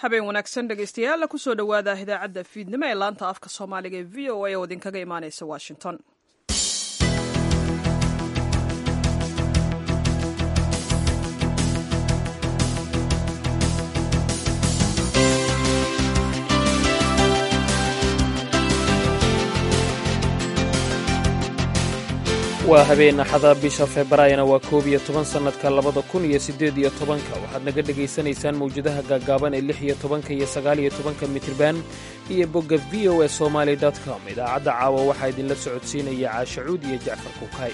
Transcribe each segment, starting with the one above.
habeen wanaagsan dhegaystayaal kusoo dhowaada idaacadda fiidnimo ee laanta afka soomaaliga ee v o a oo idinkaga imaaneysa washington waa habeen axada bisha febraayona waa koob iyo toban sannadka labada kun iyo siddeed iyo tobanka waxaad naga dhegaysanaysaan mawjadaha gaaggaaban ee lix iyo tobanka iyo sagaal iyo tobanka mitriban iyo bogga v o e somaali com idaacadda caawa waxaa idinla socodsiinaya caashacuud iyo jacfar kuukay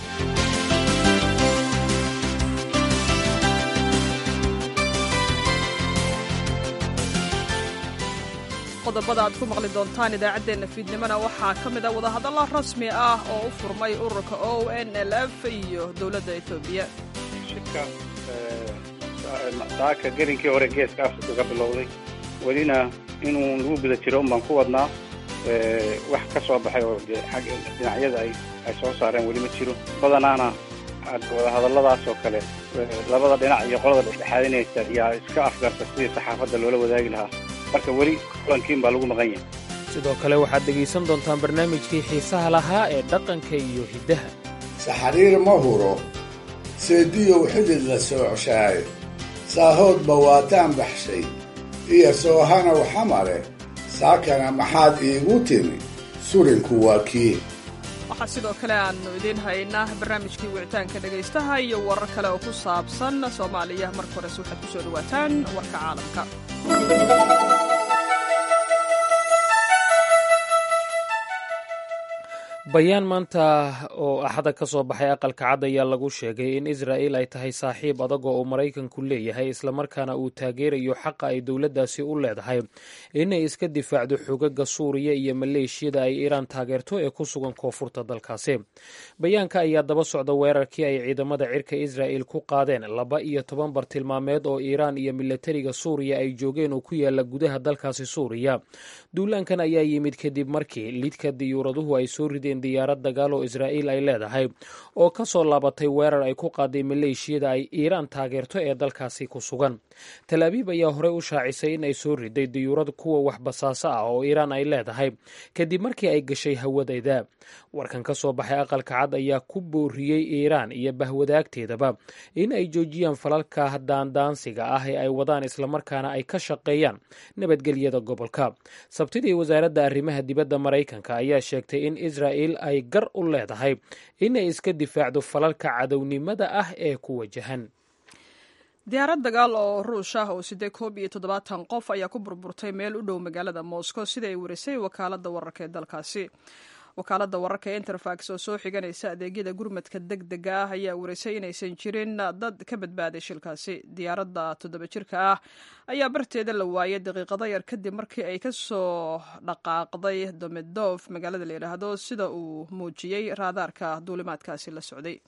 qodobada aad ku maqli doontaan idaacaddeenna fiidnimona waxaa ka mid a wadahadalla rasmi ah oo u furmay ururka o n l f iyo dowladda etoobiya shirka daaka gelinkii hore geeska afrika ka bilowday welina inuu lagu guda jiro un baan ku wadnaa wax ka soo baxay oo dhinacyada ay soo saareen weli ma jiro badanaana wadahadalladaas oo kale labada dhinac iyo qolada dhexdhexaadinaysa ayaa iska afgarta sidii saxaafadda loola wadaagi lahaa marka weli kulankiin baa lagu maqan yahay sidoo kale waxaad dhegaysan doontaan barnaamijkii xiisaha lahaa ee dhaqanka iyo hiddaha saxariir ma huro seediyow xidid la soocshaaye saahoodba waataan baxshay iyo soohanow xamare saakana maxaad iigu timi surinku waa kii waxaa sidoo kale aannu idiin haynaa barnaamijkii wicitaanka dhegaystaha iyo warar kale oo ku saabsan soomaaliya marka horese waxaad ku soo dhowaataan warka caalamka bayaan maanta oo axada ka soo baxay aqalka cad ayaa lagu sheegay in israa'il ay tahay saaxiib adag oo uu maraykanku leeyahay islamarkaana uu taageerayo xaqa ay dowladdaasi u leedahay inay iska difaacdo xogaga suuriya iyo maleeshiyada ay iiraan taageerto ee ku sugan koonfurta dalkaasi bayaanka ayaa daba socda weerarkii ay ciidamada cirka israa'il ku qaadeen laba iyo toban bartilmaameed oo iiraan iyo milatariga suuriya ay joogeen oo ku yaala gudaha dalkaasi suuriya duulaankan ayaa yimid kadib markii lidka diyuuraduhu ay soo rideen diyaarad dagaal oo israa'iil ay leedahay oo ka soo laabatay weerar ay ku qaaday maleeshiyada ay iiraan taageerto ee dalkaasi ku sugan tal abiib ayaa horey u shaacisay in ay soo riday diyuurad kuwa wax basaaso ah oo iiraan ay leedahay kadib markii ay gashay hawadayda warkan ka soo baxay aqalka cad ayaa ku booriyey iiraan iyo bahwadaagteedaba in ay joojiyaan falalka daandaansiga ah ee ay wadaan islamarkaana ay ka shaqeeyaan nabadgelyada gobolka sabtidii wasaaradda arrimaha dibadda maraykanka ayaa sheegtay in israa'il ay gar u leedahay inay iska difaacdo falalka cadownimada ah ee ku wajahan diyaarad dagaal oo ruush ah oo sidee koob iyo toddobaatan qof ayaa ku burburtay meel u dhow magaalada moscow sida ay warisay wakaaladda wararka ee dalkaasi wakaaladda wararka ee interfax oo soo xiganaysa adeegyada gurmadka deg dega ah ayaa warisay inaysan jirin dad ka badbaaday shilkaasi diyaaradda toddoba jirka ah ayaa barteeda la waayay daqiiqado yar kadib markii ay ka soo dhaqaaqday domedof magaalada la yidhaahdo sida uu muujiyey raadaarka duulimaadkaasi la socday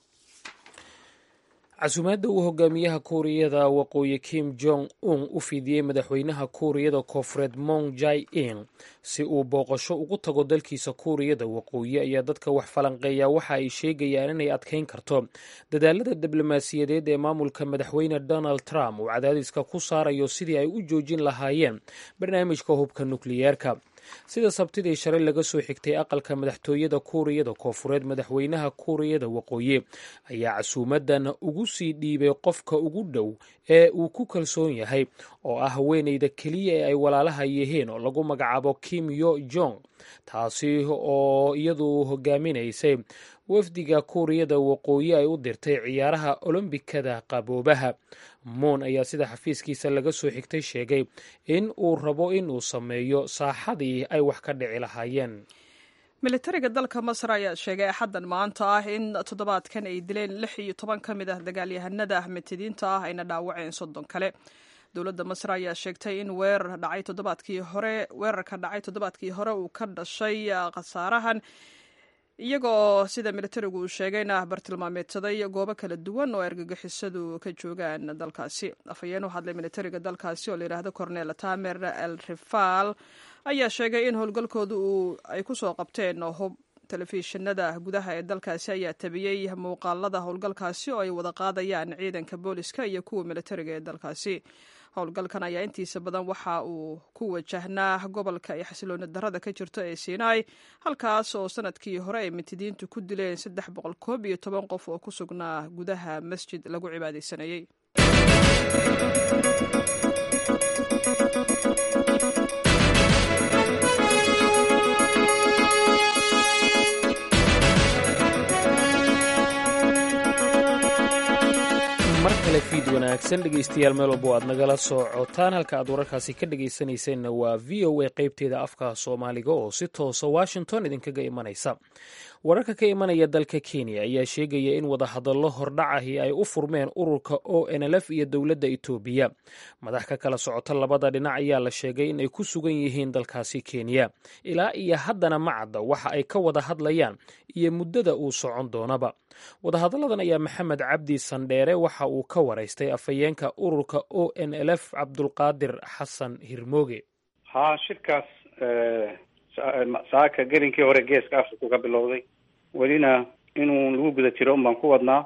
casuumaadda uu hogaamiyaha kuuriyada waqooyi kim jong un u fidiyey madaxweynaha kuuriyada koonfureed mong jai in si uu booqasho ugu tago dalkiisa kuuriyada waqooyi ayaa dadka wax falanqeeya waxa ay sheegayaan inay adkayn karto dadaalada diblomaasiyadeed ee maamulka madaxweyne donald trump uu cadaadiska ku saarayo sidii ay u joojin lahaayeen barnaamijka hubka nukliyeerka sida sabtidii shalay laga soo xigtay aqalka madaxtooyada kuuriyada koonfureed madaxweynaha kuuriyada waqooyi ayaa casuumadan ugu sii dhiibay qofka ugu dhow ee uu ku kalsoon yahay oo ah haweeneyda keliya ee ay walaalaha yihiin oo lagu magacaabo kim yo jong taasi oo iyadu hogaaminaysay wafdiga kuuriyada waqooyi ay u dirtay ciyaaraha olombikada qaboobaha moon ayaa sida xafiiskiisa laga soo xigtay sheegay in uu rabo inuu sameeyo saaxadii ay wax ka dhici lahaayeen militariga dalka masar ayaa sheegay axaddan maanta ah in toddobaadkan ay dileen lix iyo toban ka mid ah dagaalyahanada ahmetidiinta ah ayna dhaawaceen soddon kale dowladda masar ayaa sheegtay in weerar dhacay toddobaadkii hore weerarka dhacay toddobaadkii hore uu ka dhashay khasaarahan iyagoo sida militarigu uu sheegayna bartilmaameedsaday goobo kala duwan oo argagixisadu ka joogaan dalkaasi afhayeen u hadlay militariga dalkaasi oo layidhaahdo cornel tamer el rifal ayaa sheegay in howlgalkooda uu ay kusoo qabteen hub telefishinada gudaha ee dalkaasi ayaa tabiyey muuqaalada howlgalkaasi oo ay wada qaadayaan ciidanka booliska iyo kuwa militariga ee dalkaasi howlgalkan ayaa intiisa badan waxa uu ku wajahnaa gobolka ay xasilooni darada ka jirto ee sinai halkaas oo sanadkii hore ay mintidiintu ku dileen saddex boqol koob iyo toban qof oo ku sugnaa gudaha masjid lagu cibaadaysanayey mar kale fiid wanaagsan dhegaystayaal meel walbo aad nagala socotaan halka aad wararkaasi ka dhegaysanaysanna waa v o a qaybteeda afka soomaaliga oo si toosa washington idinkaga imanaysa wararka ka imanaya dalka kenya ayaa sheegaya in wadahadallo hordhacahi ay u furmeen ururka o nlf iyo dowladda etoobiya madax ka kala socota labada dhinac ayaa la sheegay in ay ku sugan yihiin dalkaasi kenya ilaa iyo haddana ma cadda waxa ay ka wada hadlayaan iyo muddada uu socon doonaba wadahadalladan ayaa maxamed cabdi sandheere waxa uu ka waraystay afhayeenka ururka o n l f cabdulqaadir xasan hirmooge haa shirkaas saaka gelinkii hore geeska africa ka bilowday welina inuu lagu guda jiro un baan ku wadnaa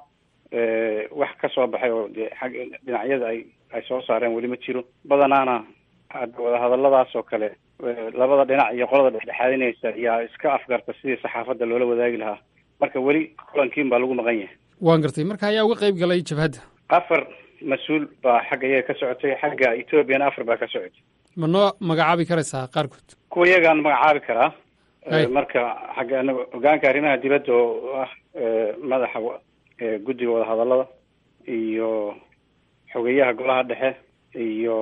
wax ka soo baxay oo dee xag dhinacyada ay ay soo saareen weli ma jiro badanaana wadahadalladaas oo kale labada dhinac iyo qolada dhexdhexaadinaysa yaa iska afgarta sidii saxaafadda loola wadaagi lahaa marka weli kulankiin baa lagu maqan yahay waan gartay marka ayaa uga qayb galay jabhadda afar mas-uul baa xagga iyaga ka socotay xagga ethoobiana afar baa ka socotay ma noo magacaabi karaysaa qaarkood kuwa iyagaan magacaabi karaa marka xagga anaga hogaanka arrimaha dibadda oo ah madaxa guddiga wadahadallada iyo xogeyaha golaha dhexe iyo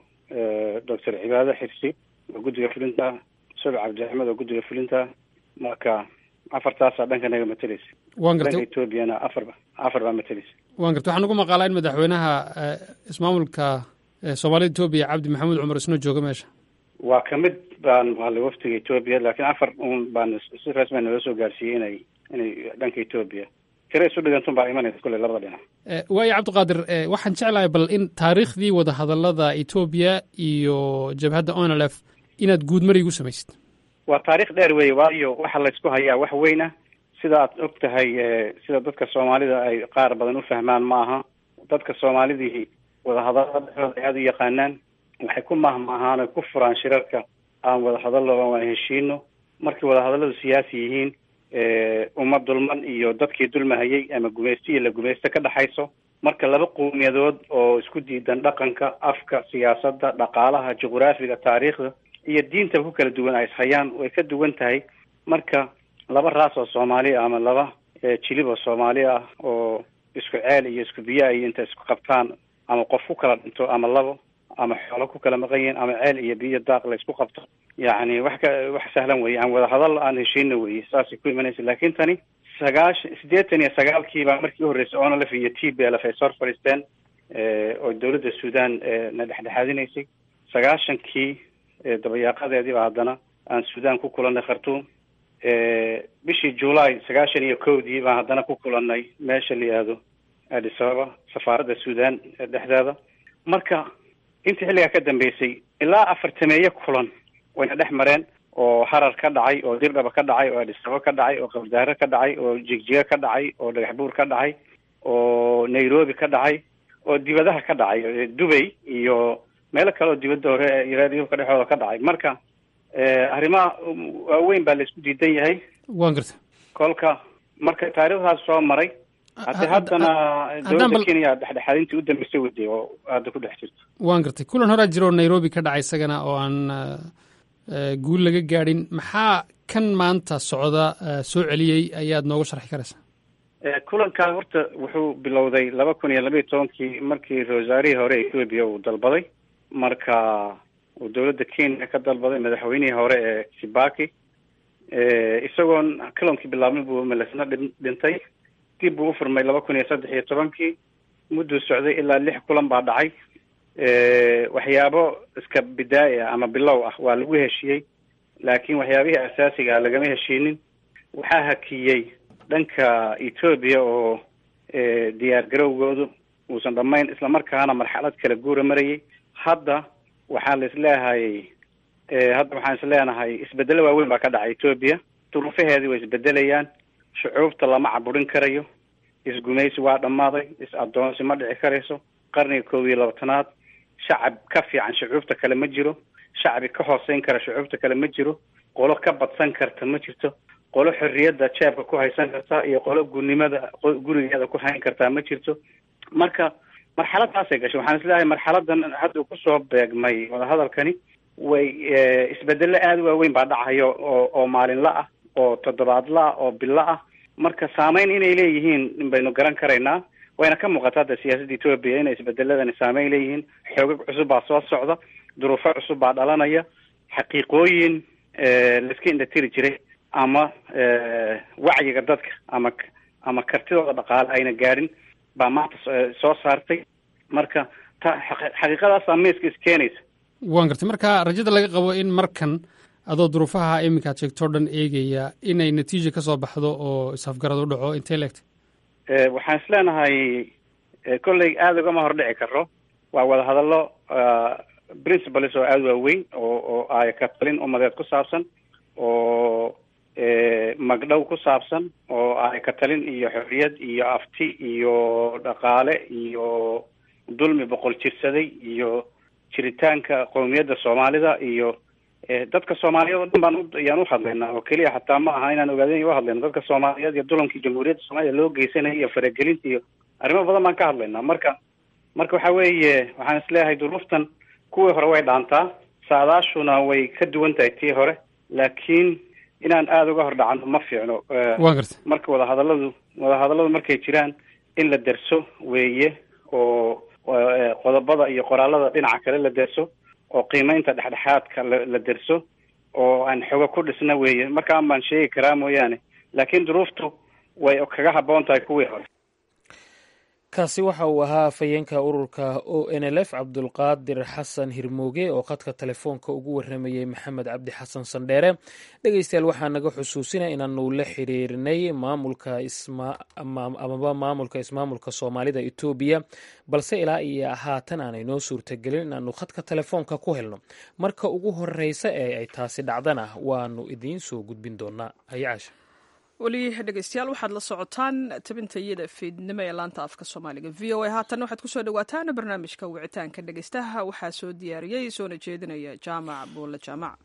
doctor cibaado xirsi oo guddiga fulinta subac cabdi axmed oo guddiga fulinta marka afartaasaa dhanka naga mateleysa waan gartay dhanka ethoobiana afar afar baa mateleysa waan gartay waxaan ugu maqaalaa in madaxweynaha ismaamulka soomaalida etoobiya cabdi maxamuud cumar isnoo jooga meesha waa kamid baan maqalay waftiga etoobiya laakiin afar un baan si rasmi naloo soo gaarsiiyey inay inay dhanka etoobiya tira isu dhigantun baa imanaysa kulley labada dhinac waayo cabdiqaadir waxaan jeclahay bal in taariikhdii wadahadallada etoobiya iyo jabhadda onlf inaad guudmar igu samaysid waa taarikh dheer weeye waayo waxa laysku hayaa wax weyn ah sida aad og tahay sida dadka soomaalida ay qaar badan u fahmaan ma aha dadka soomaalidii wadahadallada dhexdooda ay aada u yaqaanaan waxay ku mahmaahaan oy ku furaan shirarka aan wadahadallo aan heshiino markay wadahadalladu siyaasi yihiin uma dulman iyo dadkii dulmahayay ama gumaysto iyo la gumaysto ka dhexayso marka laba qowmiyadood oo isku diidan dhaqanka afka siyaasadda dhaqaalaha juqraafiga taariikhda iyo diintaba ku kala duwan ay ishayaan way ka duwan tahay marka laba raas oo soomaali ama laba jilib oo soomaali ah oo isku ceel iyo isku biyo ay inta isku qabtaan ama qof ku kala dhinto ama labo ama xoolo ku kala maqan yihiin ama ceel iyo biyo daaq la isku qabto yacni wax ka wax sahlan weye aan wadahadal aan heshiina weye saasay ku imanaysa laakiin tani sagaashan siddeetan iyo sagaalkiibaa markii u horreysay onlf iyo t b lf ay sor fadhiisteen oo dowladda suudan na dhexdhexaadinaysay sagaashankii dabayaaqadeediiba haddana aan suudan ku kulanay khartuum bishii july sagaashan iyo kowdii baan haddana ku kulanay meesha la yihahdo addis ababa safaaradda suudan dhexdeeda marka intii xilligaa ka dambeysay ilaa afartameeye kulan wayna dhex mareen oo harar ka dhacay oo dirdhaba ka dhacay oo addis ababa ka dhacay oo qabdaare ka dhacay oo jigjiga ka dhacay oo dhagaxbuur ka dhacay oo nairobi ka dhacay oo dibadaha ka dhacay dubay iyo meelo kale oo dibadda hore yurubka dhexooda ka dhacay marka arrimaha waaweyn baa la isku diidan yahay waan gartay kolka marka taariikhdaas soo maray hade haddana dowladda kenya dhexdhexaadintii u dambeysay waday oo hadda ku dhex jirto waan gartay kulan horaa jira oo nairobi ka dhacay isagana oo aan guul laga gaadhin maxaa kan maanta socda soo celiyey ayaad nooga sharxi karaysaa kulankan horta wuxuu bilowday laba kun iyo laba iyo tobankii markii rosaarihii hore ethoobia uu dalbaday marka uu dowladda kenya ka dalbaday madaxweynihii hore ee kibaki isagoon kulankii bilaabmay buu melesna dhintay dib buu u furmay laba kun iyo saddex iyo tobankii mudduu socday ilaa lix kulan baa dhacay waxyaabo iska bidaai ah ama bilow ah waa lagu heshiiyey laakiin waxyaabihii asaasiga ah lagama heshiinin waxaa hakiyey dhanka ethoobia oo diyaar garowgoodu uusan dhammayn islamarkaana marxalad kala guura marayay hadda waxaa la isleehayay hadda waxaan isleenahay isbedelo waaweyn baa ka dhacay ethoobia duruufaheedii way isbedelayaan shucuubta lama caburin karayo isgumaysi waa dhammaaday is-addoonsi ma dhici karayso qarniga koob iyo labaatanaad shacab ka fiican shucuubta kale ma jiro shacbi ka hooseyn kara shucuubta kale ma jiro qolo ka badsan karta ma jirto qolo xorriyadda jeebka ku haysan karta iyo qolo gurnimada gurigeeda ku hayn kartaa ma jirto marka marxaladaasay gashay waxaan isleeyahay marxaladan hadda kusoo beegmay wadahadalkani way isbedelo aada u waaweyn baa dhacayo oo oo maalinla ah oo toddobaadla ah oo bilo ah marka saameyn inay leeyihiin baynu garan karaynaa wayna ka muuqataa hadda siyaasadda etoobiya inay isbedeladani saameyn leeyihiin xoogag cusub baa soo socda duruufo cusub baa dhalanaya xaqiiqooyin laiska indhatiri jiray ama wacyiga dadka ama ama kartidooda dhaqaale ayna gaadhin baa maanta soo saartay marka ta xaqiiqadaasaa miiska iskeenaysa waan gartay marka rajada laga qabo in markan adoo duruufaha iminka ad sheegto o dhan eegaya inay natiija ka soo baxdo oo isafgarad u dhaco intay leegtay waxaan is leenahay kolley aada ugama hordhici karo waa wadahadallo principles oo aada waaweyn oo oo ay ka talin umadeed ku saabsan oo magdhow ku saabsan oo ay ka talin iyo xorriyad iyo afti iyo dhaqaale iyo dulmi boqol jirsaday iyo jiritaanka qowmiyadda soomaalida iyo dadka soomaaliyeed oo dhan baan ayaan uhadlaynaa oo keliya xataa ma aha inaan ogaadin u hadlayno dadka soomaaliyeed iyo dulamkii jamhuuriyadda soomaliya loo geysanaya iyo faragelinta iyo arrimo badan baan ka hadlaynaa marka marka waxa weeye waxaan isleeyahay duruuftan kuwii hore way dhaantaa saadaashuna way ka duwan tahay tii hore laakiin inaan aada uga hordhacano ma fiicno wa garta marka wadahadalladu wadahadalladu markay jiraan in la derso weeye oo qodobada iyo qoraalada dhinaca kale la derso oo qiimeynta dhexdhexaadka la la derso oo aan xogo ku dhisna weeye markaan baan sheegi karaa mooyaane laakiin duruuftu way kaga habboon tahay kuwii hore kaasi waxa uu ahaa afhayeenka ururka o n l f cabdulqaadir xasan hirmooge oo khadka telefoonka ugu waramayey maxamed cabdi xasan sandheere dhegeystayaal waxaa naga xusuusina inaanu la xiriirnay maamulka amaba maamulka ismaamulka soomaalida etoobiya balse ilaa iyo haatan aanay noo suurtagelin inaanu khadka telefoonka ku helno marka ugu horeysa ee ay taasi dhacdana waanu idiin soo gudbin doonaa ayacaasha weli dhegeystayaal waxaad la socotaan tabinta iyada fiidnimo ee laanta afka soomaaliga v o a haatan waxaad kusoo dhawaataan barnaamijka wicitaanka dhegeystaha waxaa soo diyaariyey soona jeedinaya jaamac buulle jaamac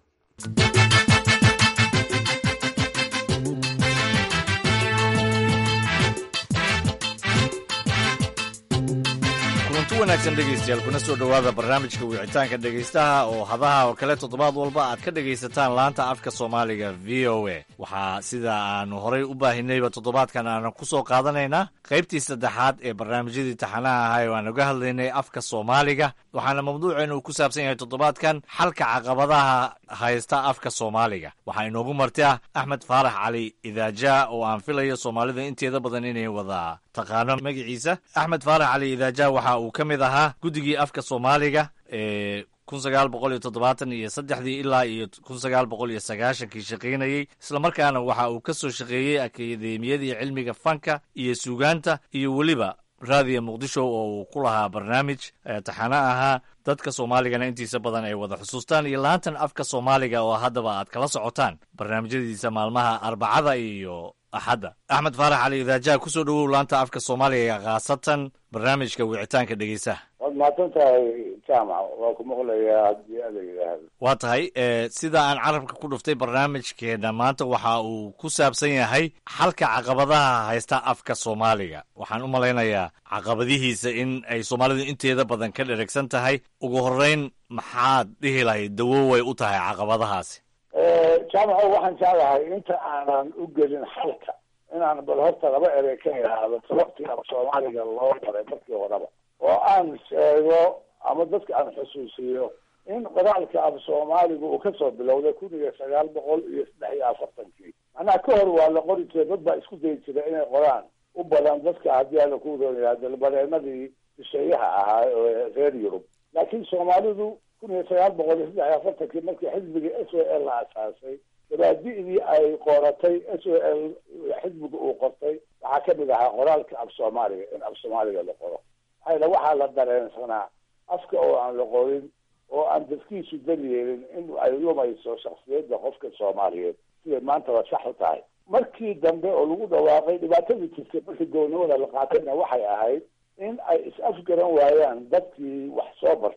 kulanti wanaagsan dhegaystayaal kuna soo dhowaada barnaamijka wicitaanka dhegaystaha oo hadaha oo kale toddobaad walba aad ka dhegaysataan laanta afka soomaaliga v o a waxaa sida aanu horay u baahinayba toddobaadkan aanan ku soo qaadanaynaa qaybtii saddexaad ee barnaamijyadii taxanaha ahay oo aan uga hadlaynay afka soomaaliga waxaana mawduuceenu uu ku saabsan yahay toddobaadkan xalka caqabadaha haysta afka soomaaliga waxaa inoogu marti ah axmed faarax cali idaaja oo aan filayo soomaalida inteeda badan inay wada taqaano magaciisa axmed faarax cali idaaja waxa uu ka mid ahaa guddigii afka soomaaliga ee kun sagaal boqol iyo toddobaatan iyo saddexdii ilaa iyo kun sagaal boqol iyo sagaashankii shaqaynayey islamarkaana waxa uu ka soo shaqeeyey akademiyadii cilmiga fanka iyo suugaanta iyo weliba raadiya muqdisho oo uu ku lahaa barnaamij taxano ahaa dadka soomaaligana intiisa badan ay wada xusuustaan iyo laantan afka soomaaliga oo haddaba aad kala socotaan barnaamijyadiisa maalmaha arbacada iyo axadda axmed faarax cali idaajaha kusoo dhowow laanta afka soomaaliga khaasatan barnaamijka wicitaanka dhegeysaha waad mahadsan tahay jaamac waa ku maqlayaa haddii ada yidhaahdo waa tahay sida aan carabka ku dhuftay barnaamijkeena maanta waxa uu ku saabsan yahay xalka caqabadaha haysta afka soomaaliga waxaan u malaynayaa caqabadihiisa in ay soomaalidu inteeda badan ka dheregsan tahay ugu horeyn maxaad dhihi lahayd dawo way u tahay caqabadahaasi jaamaco waxaan jeclahay inta aanan u gelin xalka inaan bal horta laba erey ka idhaahdo sababtii af soomaaliga loo baray markii horeba oo aan sheego ama dadka aan xusuusiyo in qoraalka af soomaaliga uu kasoo bilowday kun iyo sagaal boqol iyo saddex iyo afartankii macnaha ka hor waa la qori jiray dad baa isku dayi jira inay qoraan u badan dadka haddii ala ku roonyaha dalbareenadii shisheeyaha ahaa oo reer yurub laakiin soomaalidu kun iyo sagaal boqol iyo saddex iyo afartankii markii xisbigii s o l la asaasay dabaadi'dii ay qoratay s o l xisbiga uu qortay waxaa kamid ahaa qoraalka af soomaaliga in af soomaaliga la qoro maxayla waxaa la dareensanaa afka oo aan la qorin oo aan dadkiisu dan yeelin in ay lumayso shaksiyadda qofka soomaaliyeed siday maantaba sax u tahay markii dambe oo lagu dhawaaqay dhibaatadii jirtay markii gownimada la qaatayna waxay ahayd in ay is-afgaran waayaan dadkii wax soo bartay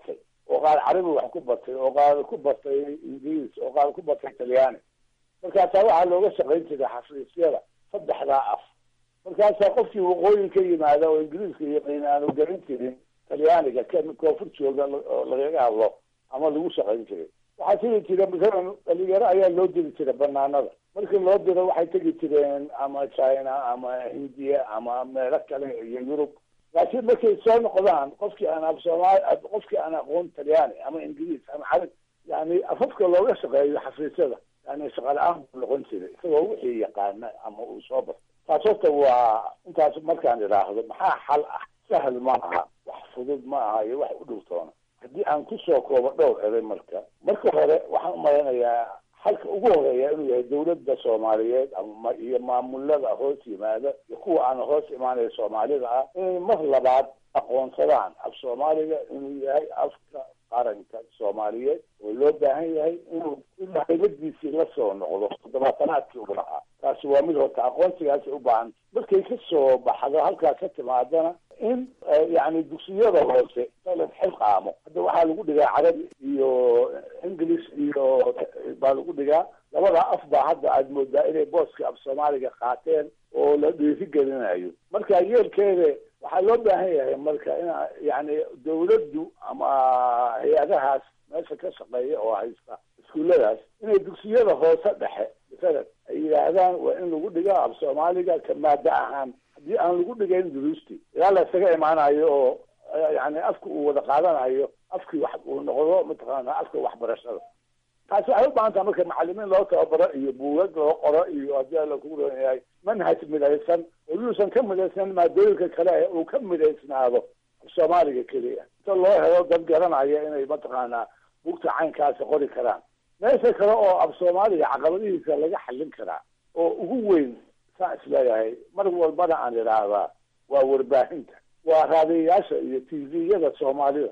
oo qaar carabi wax ku bartay oo qaar ku bartay ingiriis oo qaar ku bartay talyaani markaasaa waxaa looga shaqayn jiray xafiisyada saddexdaa af markaasaa qofkii waqooyi ka yimaada oo ingiriiska yaqiin aanu garan jirin talyaaniga kan koonfur jooga oo lagaga hadlo ama lagu shaqayn jiray waxaa tegi jira masalan dhalinyaro ayaa loo diri jiray banaanada markii loo diro waxay tegi jireen ama china ama hindiya ama meelo kale iyo yurub laakiin markay soo noqdaan qofkii aan af soomaali qofkii aan aqoon talyaani ama ingiriis ama carab yani afafka looga shaqeeyo xafiisyada yani shaqa la-aan buu noqon jiray isagoo wixii yaqaana ama uu soo barto taas horta waa intaas markaan idhaahdo maxaa xal ah sahal ma aha wax fudud ma aha iyo wax u dhowtoona haddii aan kusoo koobo dhowr eday marka marka hore waxaan umaleynayaa xalka ugu horeeya inuu yahay dawladda soomaaliyeed ama iyo maamulada hoos yimaada iyo kuwa aan hoos imaanaya soomaalida ah inay mar labaad aqoonsadaan af soomaaliga inuu yahay afka qaranka soomaaliyeed oo loo baahan yahay inuu ilaa haybadiisii la soo noqdo toddobaatanaadkii ugu lahaa taasi waa mid horta aqoonsigaasi u baahan markay ka soo baxdo halkaa ka timaadana in yani dugsiyada hoose la xilqaamo hadda waxaa lagu dhigaa carabi iyo english iyo baa lagu dhigaa labada af baa hadda aada moodaa inay booska af soomaaliga qaateen oo la dhiirigelinayo marka yeelkeeda waxaa loo baahan yahay marka in yani dawladdu ama hay-adahaas meesha ka shaqeeya oo haysta iskuulladaas inay dugsiyada hoose dhexe masalan ay yidhaahdaan waa in lagu dhiga af soomaaliga ka maada ahaan haddii aan lagu dhigayn duruusti ilaa la isaga imaanayo oo yani afka uu wada qaadanayo afkii wax uu noqdo mataqaana afka waxbarashada taasi waxay u baahan taha marka macalimiin loo tababaro iyo buugag loo qoro iyo haddii ala kugu ron yahay manhaj midaysan oo yuusan ka midaysan maadooyinka kale uu ka midaysnaado af soomaaliga keliya inta loo helo dad garanaya inay mataqaanaa buugta caynkaasi qori karaan meesha kale oo af soomaaliga caqabadihiisa laga xallin karaa oo ugu weyn saa isleeyahay mar walbana aan idhaahdaa waa warbaahinta waa raadiyayaasha iyo t v-yada soomaalida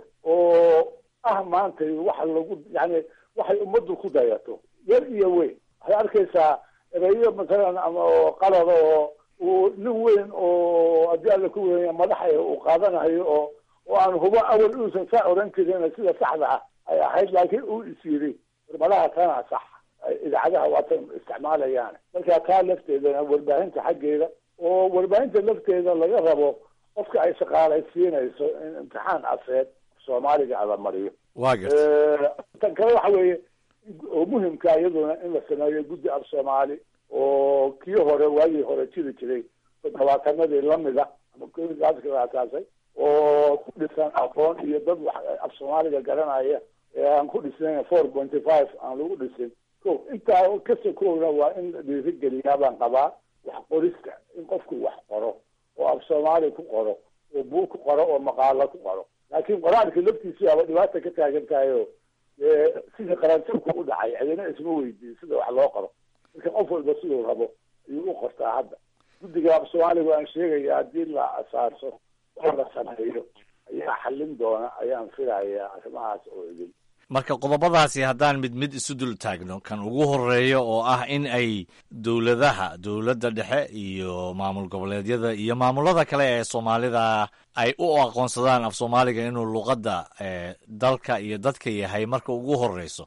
oo ah maanta waxa lagu yani waxay ummaddu ku dayato yar iyo weyn waxay arkaysaa ereyo masalan ama qalada oo uu nin weyn oo haddii alla ku weya madaxa uu qaadanayo oo oo aan hubo awal uusan saa oran jirin sida saxda ah ay ahayd laakiin uu is yiri warmadaha tana sax idaacadaha waatan isticmaalayaan marka taa lafteedana warbaahinta xaggeeda oo warbaahinta lafteeda laga rabo qofka ay shaqaalaysiinayso in imtixaan afeed soomaaliga ala mariyo waa garta tan kale waxa weeye oo muhimka iyaduna in la sameeyo guddi af soomaali oo kii hore waagii hore jiri jiray toddobaatanadii lamida ama kooinkaaska asaasay oo ku dhisan aqoon iyo dad wax af soomaaliga garanaya ee aan ku dhisnayn four pointy five aan lagu dhisin ko intaa kasta koogna waa in la dhiirigeliyaa baan qabaa wax qorista in qofku wax qoro oo af soomaali ku qoro oo buug ku qoro oo maqaalo ku qoro laakiin qoraalka laftiisi aba dhibaata ka taagan tahay oo sidii qaranjabku u dhacay cidina isma weydiin sida wax loo qoro marka qof walba siduu rabo ayuu u qortaa hadda guddiga af soomaaliga aan sheegaya haddii la asaaso oo la sameeyo ayaa xallin doona ayaan filayaa arrimahaas oo idin marka qodobadaasi haddaan mid mid isu dul taagno kan ugu horeeyo oo ah in ay dowladaha dowladda dhexe iyo maamul goboleedyada iyo maamulada kale ee soomaalida ay u aqoonsadaan af soomaaliga inuu luqadda dalka iyo dadka yahay marka ugu horeyso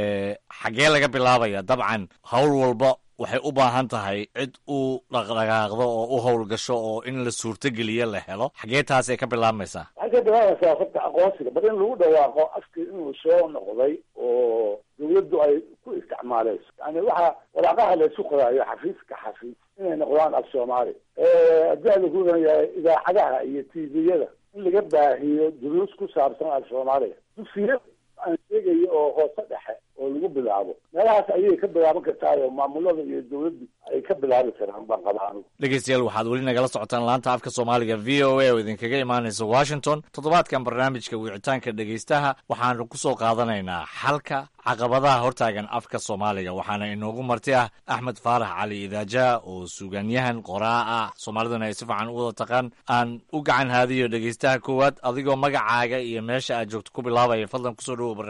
xaggee laga bilaabaya dabcan howl walba waxay u baahan tahay cid u dhaqdhaqaaqdo oo u howlgasho oo in la suurtogeliyo la helo xaggee taasay ka bilaabmaysaa waxay ka bilaabaysaa horta aqoonsiga bar in lagu dhawaaqo afkii inuu soo noqday oo dawladdu ay ku isticmaaleyso yani waxa waraaqaha laysku qoraayo xafiis ka xafiis inay noqdaan af soomaali haddii a lagu yahay idaacadaha iyo t v-yada in laga baahiyo duruus ku saabsan af soomaaliga dugsiya aan sheegayo oo hoose dhexe oo lagu bilaabo meelahaas ayay ka bilaaban kartaayo maamulada iyo dawladdu ay ka bilaabi karaan baan qabaa anigu dhegeystayaal waxaad weli nagala socotaan laanta afka soomaaliga v o a oo idinkaga imaanaysa washington toddobaadkan barnaamijka wicitaanka dhegeystaha waxaanu ku soo qaadanaynaa xalka caqabadaha hortaagan afka soomaaliga waxaana inoogu marti ah axmed faarax cali idaaja oo suugaanyahan qoraa ah soomaaliduna ay si fiican u wada taqaan aan u gacan haadiyo dhegeystaha koowaad adigoo magacaaga iyo meesha aad joogto ku bilaabaya fadlan kusoo dhawow barnaamijka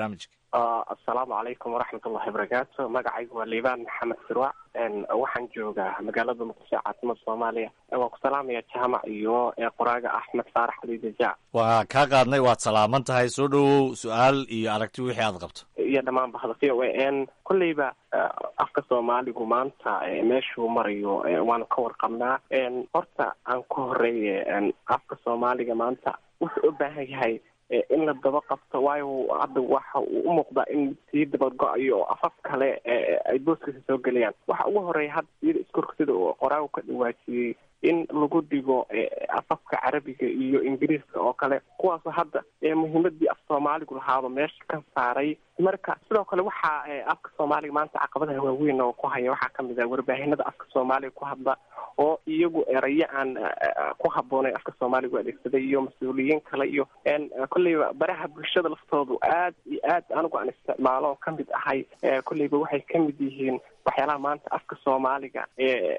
assalaamu calaykum waraxmat ullahi wabarakaatu magacaygu waa liibaan maxamed sirwac waxaan joogaa magaalada muqdisho caasimada soomaaliya waan ku salaamaya jaamac iyo qoraaga axmed faarax ali dajaac waa kaa qaadnay waad salaaman tahay soo dhowow su-aal iyo aragti wixii aad qabto iyo dhammaan bahda v o a n kolleyba afka soomaaligu maanta meeshuu marayo waanu ka warqabnaa horta aan ku horeeye afka soomaaliga maanta wuxuu u baahan yahay in la daba qabto waayo hadda waxa uu u muuqdaa in sii dabago-ayo oo afaf kale ay booskiisa soo gelayaan waxa ugu horeeya hadda iyada iskorka sida uu qoraagu ka dhawaajiyey in lagu dhigo afafka carabiga iyo ingiriiska oo kale kuwaasoo hadda muhiimadii af soomaaligu lahaaba meesha ka saaray marka sidoo kale waxaa afka soomaaliga maanta caqabadaha waaweyn oo ku haya waxaa kamid ah warbaahinada afka soomaaliga ku hadla oo iyagu erayo aan ku haboonayn afka soomaaliga u adeegsaday iyo mas-uuliyiin kale iyo kolleyba baraha bulshada laftoodu aad iyo aad anigu aan isticmaalo oo kamid ahay kolleyba waxay kamid yihiin waxyaalaha maanta afka soomaaliga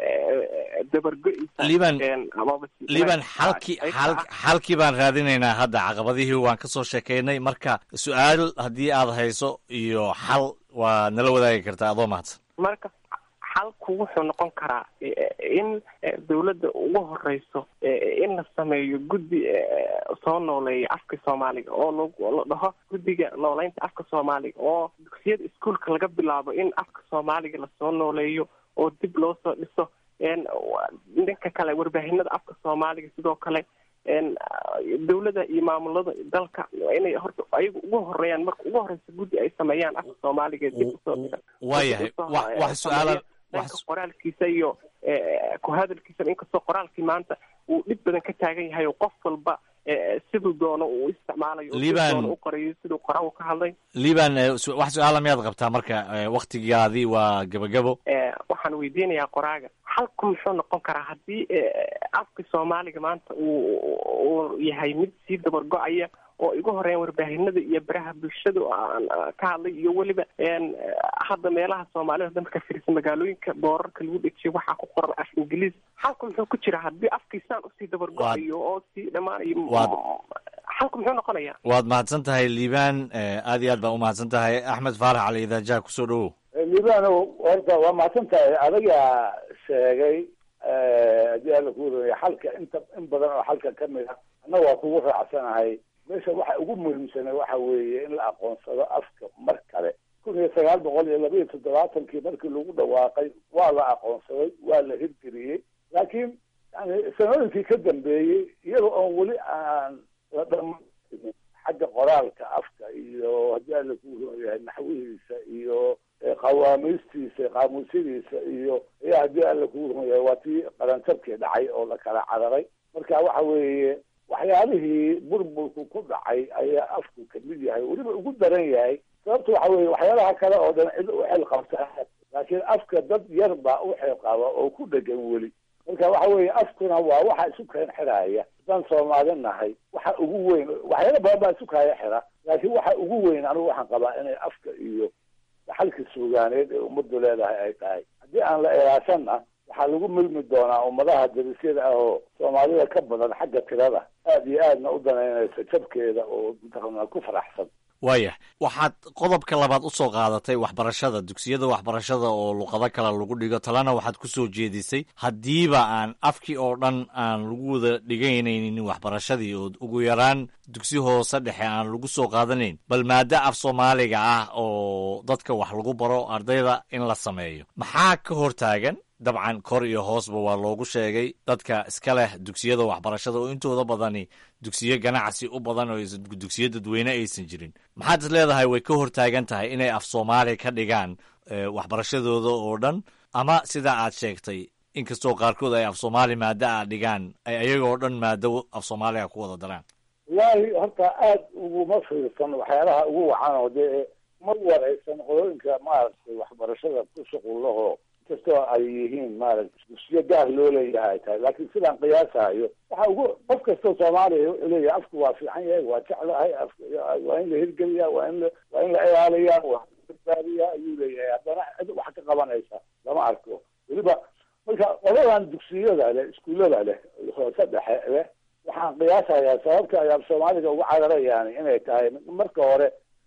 dabargo-isa liban liban xalkii xal xalkii baan raadinaynaa hadda caqabadihii waan ka soo sheekaynay marka su-aal haddii aad hayso iyo xal waa nala wadaagi kartaa adoo mahadsan marka xalku wuxuu noqon karaa in dawladda ugu horeyso in la sameeyo guddi soo nooleeya afka soomaaliga oo la dhaho guddiga nooleynta afka soomaaliga oo dugsiyada iskuolka laga bilaabo in afka soomaaliga lasoo nooleeyo oo dib loo soo dhiso dhanka kale warbaahinada afka soomaaliga sidoo kale dawladda iyo maamulada dalka inay horta ayagu ugu horeeyaan marka ugu horeysa guddi ay sameeyaan afka soomaaliga dib usoo dhisan waayahay wax su-aala dhanka qoraalkiisa iyo ku hadalkiisa inkastoo qoraalkii maanta uu dhib badan ka taagan yahay oo qof walba siduu doono uu isticmaalayo liban u qorayo siduu qoraagu ka hadlay liban wax su-aala miyaad qabtaa marka waktigaadii waa gabagabo waxaan weydiinayaa qoraaga xalku muxuu noqon karaa haddii afka soomaaliga maanta uu uu yahay mid sii dabargo-aya oo igu horeeyan warbaahinada iyo baraha bulshada aan ka hadlay iyo weliba hadda meelaha soomaalida hadda marka fiirsa magaalooyinka boorarka lagu dhejiyo waxaa ku qoran af ingiliis xalku muxuu ku jira haddii afkiisaan usii dabargo-ayo oo sii dhammaanayo xalku muxuu noqonaya waad mahadsan tahay liibaan aad iyo aad baa umahadsan tahay axmed faarax cali idaajaha kusoo dhowow liibano horta waa mahadsan tahay adagaa sheegay haddii alla ku waraya xalka inta in badan oo xalka kamid ah anna waa kugu raacsanahay meesha waxa ugu muhiimsana waxa weeye in la aqoonsado afka mar kale kun iyo sagaal boqol iyo laba iyo toddobaatankii markii lagu dhawaaqay waa la aqoonsaday waa la hirgeliyey laakiin yani sanooyinkii ka dambeeyey iyada oon weli aan la dhamaystirin xagga qoraalka afka iyo haddii alla ku yahay naxwihiisa iyo qawaamiistiisa qaamuusyadiisa iyo ayaa haddii alla ku yahay waa tii qarantabkii dhacay oo la kala cararay marka waxa weeye waxyaalihii burburku ku dhacay ayaa afku kamid yahay weliba ugu daran yahay sababta waxa weye waxyaalaha kale oo dhan cid u xil qabta laakiin afka dad yar baa u xil qaba oo ku dhegan weli marka waxa weeye afkuna waa waxa isu keen xidhaaya haddaan soomaali nahay waxa ugu weyn waxyaala badan baa isu kaaya xidha laakiin waxa ugu weyn anigu waxaan qabaa inay afka iyo xalka suugaaneed ee ummaddu leedahay ay tahay haddii aan la ilaashanna waxaa lagu milmi doonaa ummadaha darisyada ah oo soomaalida ka badan xagga tirada aad iyo aadna u danaynaysa jabkeeda oo mataqaanaa ku faraxsan waayah waxaad qodobka labaad u soo qaadatay waxbarashada dugsiyada waxbarashada oo luqado kale lagu dhigo talena waxaad ku soo jeedisay haddiiba aan afkii oo dhan aan lagu wada dhiganaynin waxbarashadii oo ugu yaraan dugsi hoose dhexe aan lagu soo qaadanayn bal maado af soomaaliga ah oo dadka wax lagu baro ardayda in la sameeyo maxaa ka hortaagan dabcan kor iyo hoosba waa loogu sheegay dadka iska leh dugsiyada waxbarashada oo intooda badani dugsiyo ganacsi u badan oo dugsiyo dadweyne aysan jirin maxaad is leedahay way ka hortaagan tahay inay af soomaali ka dhigaan waxbarashadooda oo dhan ama sidaa aad sheegtay inkastoo qaarkood ay af soomaali maado a dhigaan ay ayagoo dhan maado af soomaaliga ku wada daraan wallaahi horta aada uguma fiirsan waxyaalaha ugu wacan oo dee ma waraysan qolooyinka maaragtay waxbarashada ku shuqullaho kastoo ay yihiin maaragta dugsiyo gaar loo leeyahay ay tahay laakiin sidaan qiyaasahayo waxa ugu qof kastoo soomaaliya wuxuu leeyahay afku waa fiican yahay waa jeclahay waa in la hirgeliyaa waa in la waa in la ilaaliyaa waa badbaadiyaa ayuu leeyahay haddana cid wax ka qabanaysa lama arko weliba marka qoladan dugsiyada leh iskuullada leh hoose dhexe leh waxaan qiyaasayaa sababta ay af soomaaliga uga cararayaan inay tahay marka hore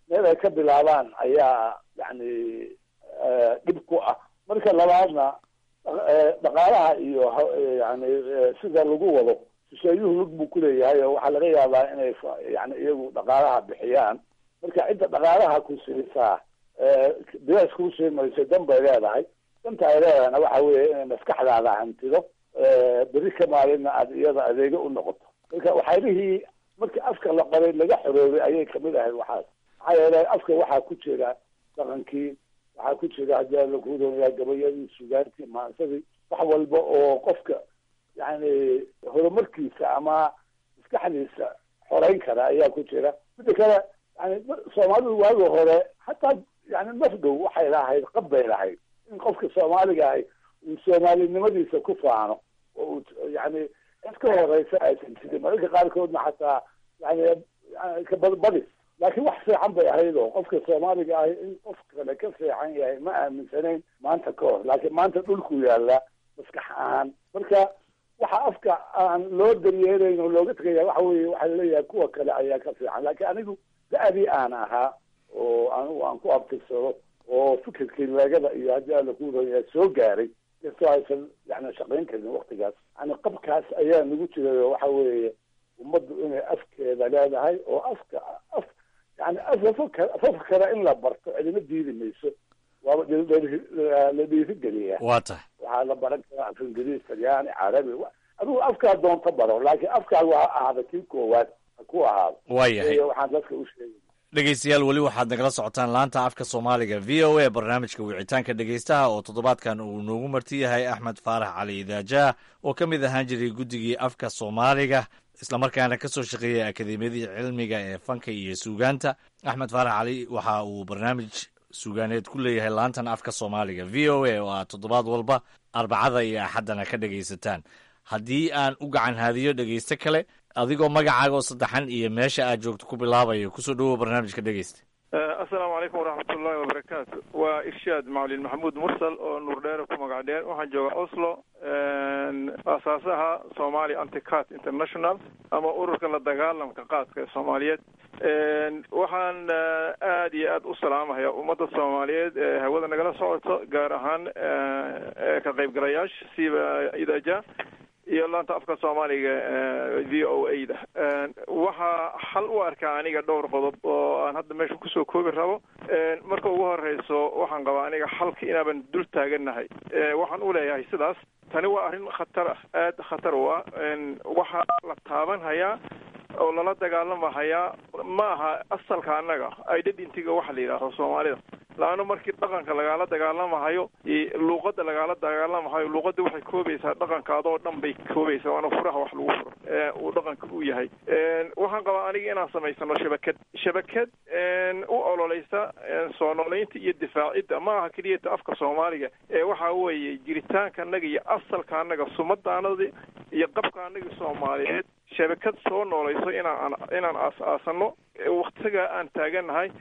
meel ay ka bilaabaan ayaa yani dhib ku ah marka labaadna dhaqaalaha iyo yani sida lagu wado shisheeyuhu lug buu kuleeyahay oo waxaa laga yaabaa inay yani iyagu dhaqaalaha bixiyaan marka cidda dhaqaalaha ku siisaa bilaas kuu sii mayso dan bay leedahay danta ay leedahayna waxa weeye inay maskaxdaada hantido beri ka maalinna aad iyada adeego u noqoto marka waxyaabihii markii afka la qoray laga xoroobay ayay kamid ahayd waxaas maxaa yeelay afka waxaa ku jira dhaqankii waxaa ku jira haddii lagu doonayaa gabayadii sugaantii maansadii wax walba oo qofka yani horumarkiisa ama maskaxdiisa xoreyn kara ayaa ku jira mida kale yani soomaalidu waagi hore hataa yani nafdow waxay lahayd qab bay lahayd in qofka soomaaliga ahi uu soomaalinimadiisa ku faano oo uu yani cid ka horeysa aysan jirin mararka qaarkoodna xataa yani kabadbadis laakiin wax fiican bay ahayd oo qofka soomaaliga ahi in qof kale ka fiican yahay ma aaminsanayn maanta ka hor laakiin maanta dhulku yaallaa maskax ahaan marka waxa afka aan loo daryeelayn oo looga tegaya waxa weye waxaa laleeyahay kuwa kale ayaa ka fiican laakiin anigu da-dii aan ahaa oo anigu aan ku abtirsado oo fikirkii leegada iyo haddii alla ku raya soo gaaray kastoo aysan yani shaqayn karin waktigaas yani qabkaas ayaa nagu jiray oo waxa weeye ummaddu inay afkeeda leedahay oo afka af yani afafka afafka kale in la barto cidima diidi mayso waaba la dhiirigeliyaa waa tahay waxaa la baran karaa af ingiriis talyaani carabi adigu afkaa doonta baro laakiin afkaagu ha ahaada kii koowaad ha ku ahaado waayahay waxaan dadka u sheegay dhegeystayaal weli waxaad nagala socotaan laanta afka soomaaliga v o a barnaamijka wicitaanka dhegeystaha oo toddobaadkan uu noogu marti yahay axmed faarax cali idaajaah oo ka mid ahaan jiray guddigii afka soomaaliga islamarkaana ka soo shaqeeyay akademiyadii cilmiga ee fanka iyo suugaanta axmed faarax cali waxa uu barnaamij suugaaneed ku leeyahay laantan afka soomaaliga v o a oo aad toddobaad walba arbacada iyo axaddana ka dhegaysataan haddii aan u gacan haadiyo dhegeyste kale adigoo magacaaga oo saddexan iyo meesha aad joogto ku bilaabayo kusoo dhawow barnaamijka dhegeysta assalaamu calaykum waraxmat ullahi wabarakaatu waa irshaad macalin maxamuud mursal oo nuurdheere ku magac dheer waxaan joogaa oslo aasaasaha somali anticat international ama ururka la dagaalamka qaadka ee soomaaliyeed waxaan aad iyo aad u salaamahaya ummadda soomaaliyeed ee hawada nagala socoto gaar ahaan ka qaybgalayaasha siba idaja iyo laanta afka soomaaliga v o a da waxaa xal u arkaa aniga dhowr qodob oo aan hadda meesha kusoo koobi rabo marka ugu horeyso waxaan qabaa aniga xalka inaaban dul taagannahay waxaan u leeyahay sidaas tani waa arrin khatar ah aada khatar u ah waxaa la taaban hayaa oo lala dagaalamahayaa ma aha asalka annaga identityga waxa la yidhahdo soomaalida laanna markii dhaqanka lagaala dagaalamahayo luuqadda lagaala dagaalamahayo luuqadda waxay koobaysaa dhaqankaadoo dhan bay koobaysaa waana furaha wax lagu furo uu dhaqanka u yahay waxaan qabaa aniga inaan samaysano shabakad shabakad u ololeysa soo noolaynta iyo difaacidda ma aha keliyata afka soomaaliga ee waxa weeye jiritaanka annaga iyo asalka annaga sumadaanadi iyo qabka annaga soomaaliyeed shabakad soo noolayso inaan inaan aas-aasano waktiga aan taagannahay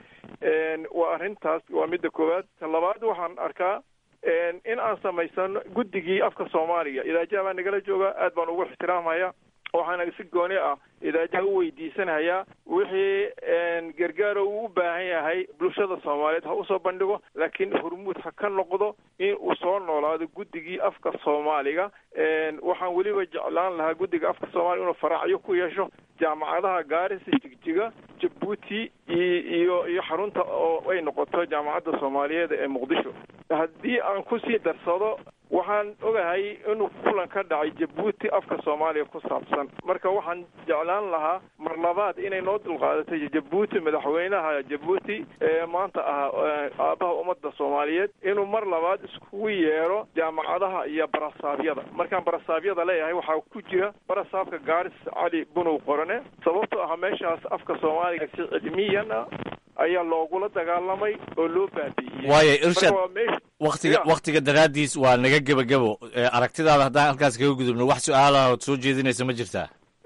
waa arrintaas waa midda koowaad ta labaad waxaan arkaa in aan samaysano guddigii afka soomaaliga idaajaha baa nagala jooga aad baan ugu ixtiraamhaya waxaana si gooni ah idaajaha u weydiisanayaa wixii gargaaro uu u baahan yahay bulshada soomaaliyeed ha usoo bandhigo laakiin hormuud ha ka noqdo in uu soo noolaado guddigii afka soomaaliga waxaan weliba jeclaan lahaa guddiga afka soomaaliga inuu faraacyo ku yeesho jaamacadaha gaarisa jigjiga jabuuti iyo iyo xarunta oo ay noqoto jaamacadda soomaaliyeed ee muqdisho haddii aan kusii darsado waxaan ogahay inuu kulan ka dhacay jabuuti afka soomaaliya ku saabsan marka waxaan jeclaan lahaa mar labaad inay noo dulqaadatay jabuuti madaxweynaha jabuuti ee maanta ah aabaha ummadda soomaaliyeed inuu mar labaad iskugu yeero jaamacadaha iyo barasaabyada markaan barasaabyada leeyahay waxaa ku jira barasaabka gaaris cali bunow qorane sababtoo ah meeshaas afka soomaaliga si cilmiyan ah ayaa loogula dagaalamay oo loo baabi'iyey waayo irshad Marka waa meesha- waktiga Ya. waktiga daraaddiis waa naga gebagebo Eh, aragtidaada haddaan halkaas kaga gudubno wax su-aalaha ood soo jeedinaysa ma jirtaa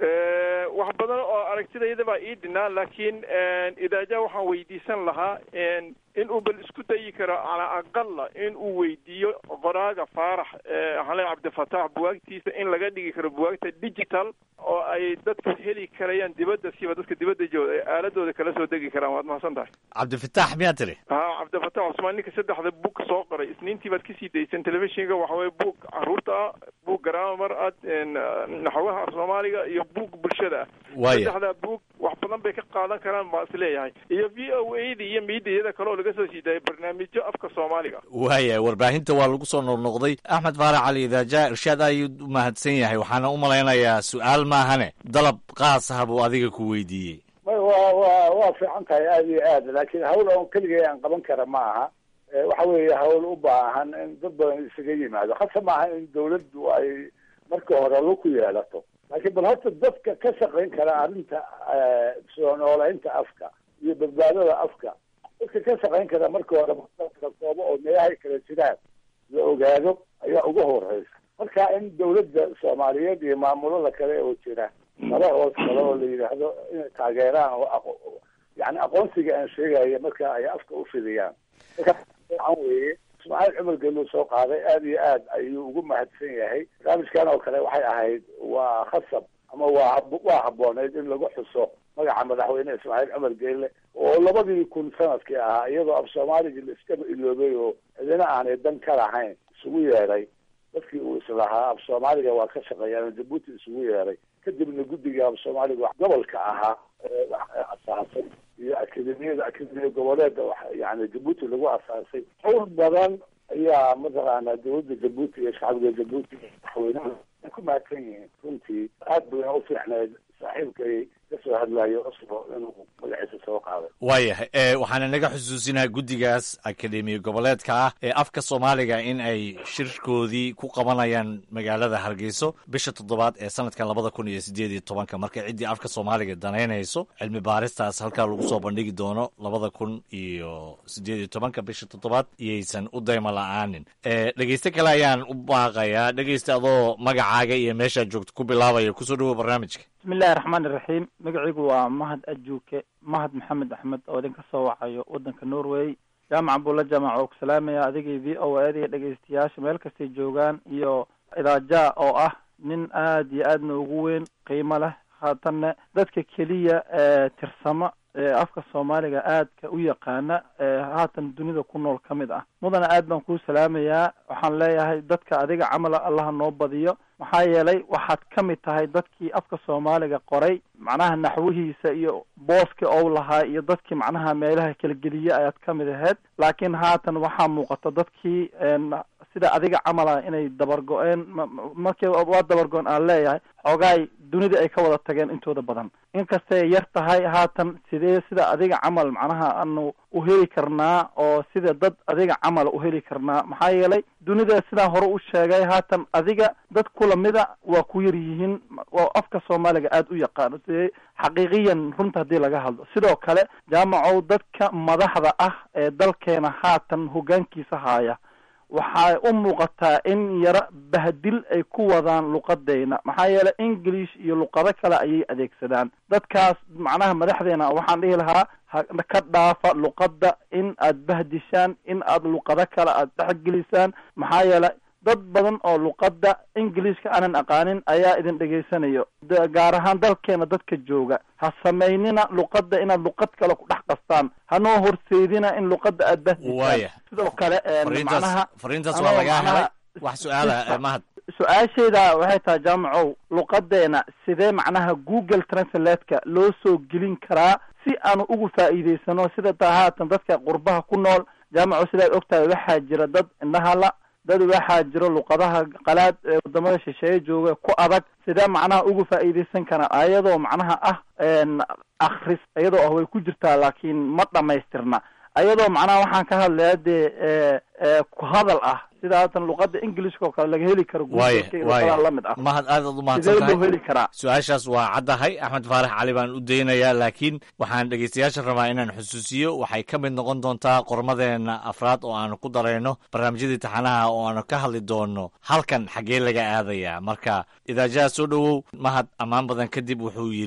Eh, wax badan oo aragtidayda baa ii dhinaa laakiin idaaja waxaan weydiisan lahaa in uu bal isku dayi karo calaa aqala in uu weydiiyo qoraaga faarax hale cabdifatax buwaagtiisa in laga dhigi karo buwaagta digital oo ay dadka heli karayaan dibadda siba dadka dibadda jooga ay aaladooda kala soo degi karaan waad mahadsan tahay cabdifatax miyaa tiri ha cabdifatax cusmaan ninka saddexda bug soo qoray isniintii baad kasii daysan telefishinka waxa weye bug caruurta ah bug garaamar ah naxwaha af soomaaliga iyo bug bulshada ah Waaya. saddexdaa bug wax badan bay ka qaadan karaan baa is leeyahay iyo v o a da iyo miidiyada kale oo laga soo sii daayay barnaamijyo afka soomaaliga waaya warbaahinta waa lagu soo noqnoqday axmed faarax cali idaaja irshaad ayuu u mahadsan yahay waxaana u malaynayaa su-aal maahane dalab qaas ah buu adiga ku weydiiyey may waa waa waa fiican tahay aada iyo aad laakiin hawl oon keligay aan qaban kara ma aha Eh, waxa weeye hawl u baahan in dad badan isaga yimaado hase maaha in dawladdu ay marka hore lug ku yeelato laakiin bal horta dadka ka shaqayn kara arrinta eh, soo noolaynta afka iyo badbaadada afka dadka ka shaqayn kara marka hore la koobo oo meelahay kala jiraan la ogaado ayaa ugu horeysa marka in dawladda soomaaliyeed iyo maamulada kale oo jira nala hoos kale oo la yidhaahdo inay taageeraan oo aqo- yani aqoonsiga aan sheegaya marka ay afka u fidiyaan marka fiican weeye ismaaciil cumar geluu soo qaaday aada iyo aad ayuu ugu mahadsan yahay barnaamijkan oo kale waxay ahayd waa khasab ama waa hab- waa habooneyd in lagu xuso magaca madaxweyne ismaaciil cumar geelle oo labadii kun sanadkii ahaa iyadoo af soomaaligii la iskaba iloobay oo cidina aanay dan ka lahayn isugu yeedhay dadkii uu islahaa af soomaaliga waa ka shaqeeyaan jabuuti isugu yeedhay kadibna guddiga af soomaaliga gobolka ahaa ee wax asaasay iyo akademiyada akademiya goboleeda wax yani jabuuti lagu asaasay hawl badan ayaa mataqaana dawladda jabuuti iyo shacbiga jabuuti madaxweynaha ay ku mahadsan yihiin runtii aad bayna u fiicneed saaxiibkay kasoo hadlayo oslo inuu magaciisa soo qaaday waayahay e waxaana naga xusuusinaha guddigaas akademiya goboleedka ah ee afka soomaaliga in ay shirkoodii ku qabanayaan magaalada hargeyso bisha toddobaad ee sanadkan labada kun iyo sideed iyo tobanka marka ciddii afka soomaaliga danaynayso cilmi baaristaas halkaa lagu soo bandhigi doono labada kun iyo sideed iyo tobanka bisha toddobaad iyaysan u dayma la-aanin e dhegeyste kale ayaan u baaqayaa dhegeyste adoo magacaaga iyo meeshaad joogto ku bilaabaya kusoo dhawow barnaamijka bismillahi raxmaan iraxiim magacaygu waa mahad ajuuke mahad maxamed axmed oo idinka soo wacayo waddanka norway jaamaca bulla jaamac oo ku salaamaya adigii v o a iyo dhegeystayaasha meel kastay joogaan iyo idaaja oo ah nin aad iyo aadna ugu weyn qiimo leh haatanna dadka keliya ee tirsamo ee afka soomaaliga aadka u yaqaana ee haatan dunida ku nool ka mid ah mudana aad baan kuu salaamayaa waxaan leeyahay dadka adiga camala allaha noo badiyo maxaa yeelay waxaad ka mid tahay dadkii afka soomaaliga qoray macnaha naxwihiisa iyo booska ou lahaa iyo dadkii macnaha meelaha kala geliye ayaad ka mid ahayd laakiin haatan waxaa muuqata dadkii een, sida adiga camala inay dabar go-een ma- ma- markii waa dabar go-een aan leeyahay xoogaay dunida ay ka wada tageen intooda badan inkastay yar tahay haatan sidee sida adiga camal macnaha aanu u heli karnaa oo sida dad adiga camal u heli karnaa maxaa yeelay dunida sidaan hore u sheegay haatan adiga dad kulamida waa ku yar yihiin oo afka soomaaliga aada u yaqaano sidee xaqiiqiyan runta haddii laga hadlo sidoo kale jaamacow dadka madaxda ah ee dalkeena haatan hoggaankiisa haaya waxay u muuqataa in yaro bahdil ay ku wadaan luqadeyna maxaa yeelay english iyo luqado kale ayay adeegsadaan dadkaas macnaha madaxdeena waxaan dhihi lahaa ha ka dhaafa luqadda in aad bahdishaan in aad luqado kale aad dhexgelisaan maxaa yeelay dad badan oo luqadda ingiliishka aanan aqaanin ayaa idin dhegaysanayo da- gaar ahaan dalkeena dadka jooga ha samaynina luqadda inaad luqad kale ku dhex qastaan hanoo horseedina in luqadda aad bahdisaan waaya sidoo kale een, fariintaas macnaha fariintaas anoo waa lagaa macnaha- helay wax su-aala eh, mahad su-aashayda waxay tahay jaamacow luqadeena sidee macnaha google translate-ka loo soo gelin karaa si aanu ugu faa'iidaysano sida taa haatan dadka qurbaha ku nool jaamacow sidaad ogtahay waxaa jira dad indhahala dad waxaa jiro luqadaha qalaad ee wadamada shisheeye jooga ku adag sidee macnaha ugu faa'iidaysan karaa ayadoo macnaha ah een, akhris iyadoo ah way ku jirtaa laakiin ma dhamaystirna ayadoo macnaha waxaan ka hadlaya dee e e ku hadal ah sida haatan luqada englishka oo kale laga heli karo waaya Google-ka iyo waaya luqadaha lamid ah mahad aad aad u mahadsan sidee loo tahay heli karaa su-aashaas waa caddahay axmed faarax cali baan u daynayaa laakiin waxaan dhegeystayaasha rabaa inaan xusuusiyo waxay ka mid noqon doontaa qormadeena afraad oo aanu ku darayno barnaamijyadii taxanaha oo aanu ka hadli doono halkan xaggee laga aadayaa marka idaajaha soo dhowow mahad ammaan badan kadib wuxuu yidhi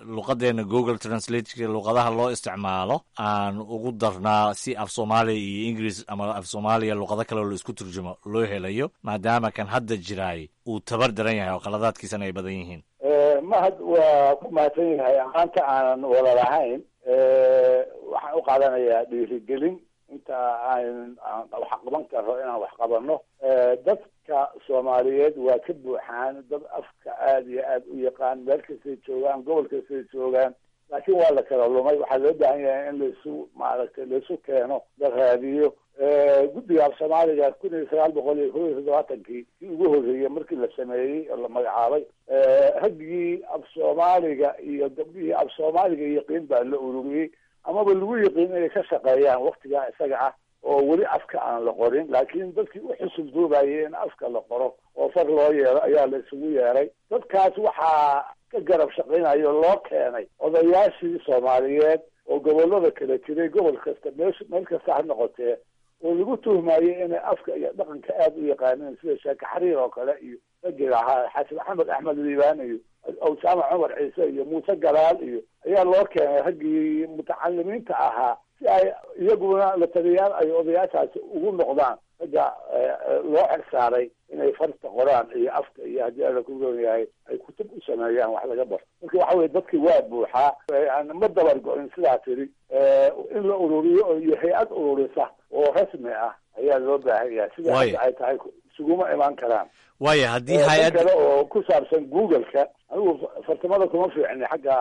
luqadeena google translatka luqadaha loo isticmaalo aan ugu darnaa si af soomaaliya iyo ingiriis ama af soomaaliya luqado kale oo la isku turjumo loo helayo maadaama kan hadda jiraay uu tabar daran yahay oo qaladaadkiisana ay badan yihiin mahad waa ku mahadsan yahay maanta aanan wada lahayn waxaan u qaadanayaa dhiirigelin inta aan wax qaban karo inaan wax qabano dadka soomaaliyeed waa ka buuxaan dad afka aada iyo aada u yaqaan meel kastay joogaan gobol kastay joogaan laakiin waa la kala lumay waxaa loo baahan yahay in laisu maaragtay laisu keeno la raadiyo guddiga af soomaaliga kun iyo sagaal boqol iyo kob iyo toddobaatankii kii ugu horreeyey markii la sameeyey oo la magacaabay raggii af soomaaliga iyo gabdhihii af soomaaliga yaqiin baa la ururiyey amaba lagu yaqiin inay ka shaqeeyaan waktigaa isaga ah oo weli afka aan la qorin laakiin dadkii u xusul duubayay in afka la qoro oo far loo yeero ayaa la isugu yeeray dadkaas waxaa ka garab shaqaynayo loo keenay odayaashii soomaaliyeed oo gobolada kala jiray gobol kasta meesh meel kasta ha noqotee oo lagu tuhmayay inay afka iyo dhaqanka aada u yaqaaneen sida sheeke xariir oo kale iyo ragii lahaa xasan maxamed axmed liibaan iyo awsaama cumar ciise iyo muuse galaal iyo ayaa loo keenay raggii mutacalimiinta ahaa si ay iyaguna la taliyaal ay odayaashaasi ugu noqdaan ragga loo xersaaray inay farta qoraan iyo afka iyo haddii ala ku roon yahay ay kutub u sameeyaan wax laga baro marka waxa weye dadki waa buuxaa ma dabar go-in sidaa tiri in la ururiyo iyo hay-ad ururisa oo rasmi ah ayaa loo baahan yahay sida hadda ay tahay isuguma imaan karaan waaya haddii dan hay-ad kale oo ku saabsan google-ka anigu fartamada kuma fiicni xagga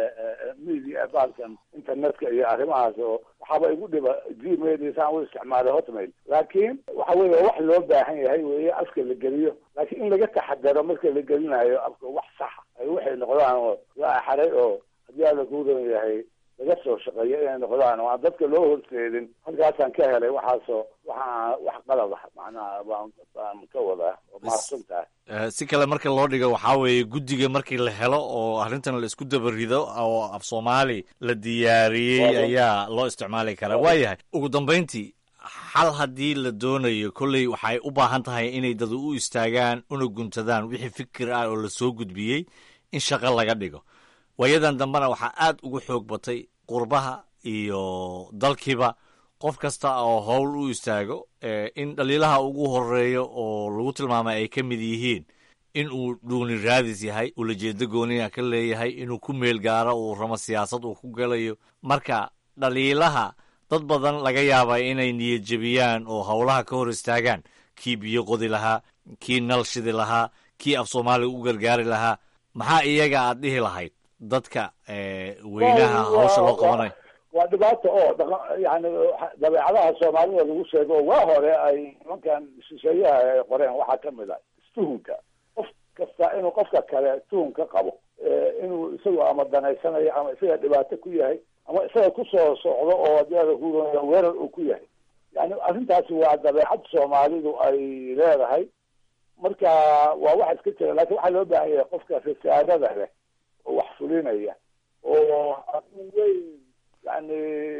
media baalkan internetka iyo arrimahaas oo waxaaba igu dhiba gmail iyo saan u isticmaalay hotmail laakiin waxa weye wax loo baahan yahay weye afka la geliyo laakiin in laga taxadaro marka la gelinayo afka wax saxa ay waxay noqdaan oo la axaray oo haddii ala ku ron yahay laga soo shaqeeyo inay noqdaan oo aan dadka loo horseedin halkaasaan ka helay waxaasoo waxaa wax qalad ah macnaha baan baan ka wadaa oo mahadsan tahay Eh, si kale marka loo dhigo waxaa weeye guddiga markii la helo oo arrintan la isku dabarido oo af soomaali la diyaariyey Waayo. ayaa loo isticmaali karaa waayahay ugu dambayntii xal haddii la doonayo kolley waxay u baahan tahay inay dad u istaagaan una guntadaan wixii fikir ah oo la soo gudbiyey in shaqo laga dhigo waayadan dambena waxaa aad ugu xoog batay qurbaha iyo dalkiiba qof kasta oo howl u istaago eh, in dhaliilaha ugu horeeyo oo lagu tilmaamay ay ka mid yihiin in uu dhuuni raadis yahay ulajeedo gooniya ka leeyahay inuu ku meel gaaro uu ramo siyaasad uu ku galayo marka dhaliilaha dad badan laga yaaba inay niyad jebiyaan oo howlaha ka hor istaagaan kii biyo qodi lahaa kii nal shidi lahaa kii af soomaaliga u gargaari lahaa maxaa iyaga aad dhihi lahayd dadka eh, weynaha Waa- hawsha loo waa- qabanayo waa dhibaato oo dhaqa- yani dabeecadaha soomaalida lagu sheego oo waa hore ay nimankan shisheeyaha ay qoreen waxaa kamid ah istuhunka qof kasta inuu qofka kale tuhun ka qabo Eh, inuu isagu ama danaysanayo ama isaga dhibaato ku yahay ama isaga kusoo socdo oo haddii ala ku ron weerar uu ku yahay yani arrintaasi waa dabeecad soomaalidu ay leedahay marka waa wax iska jira lakin waxaa loo baahan yahay qofka risaadada leh oo wax fulinaya oo arrin weyn yani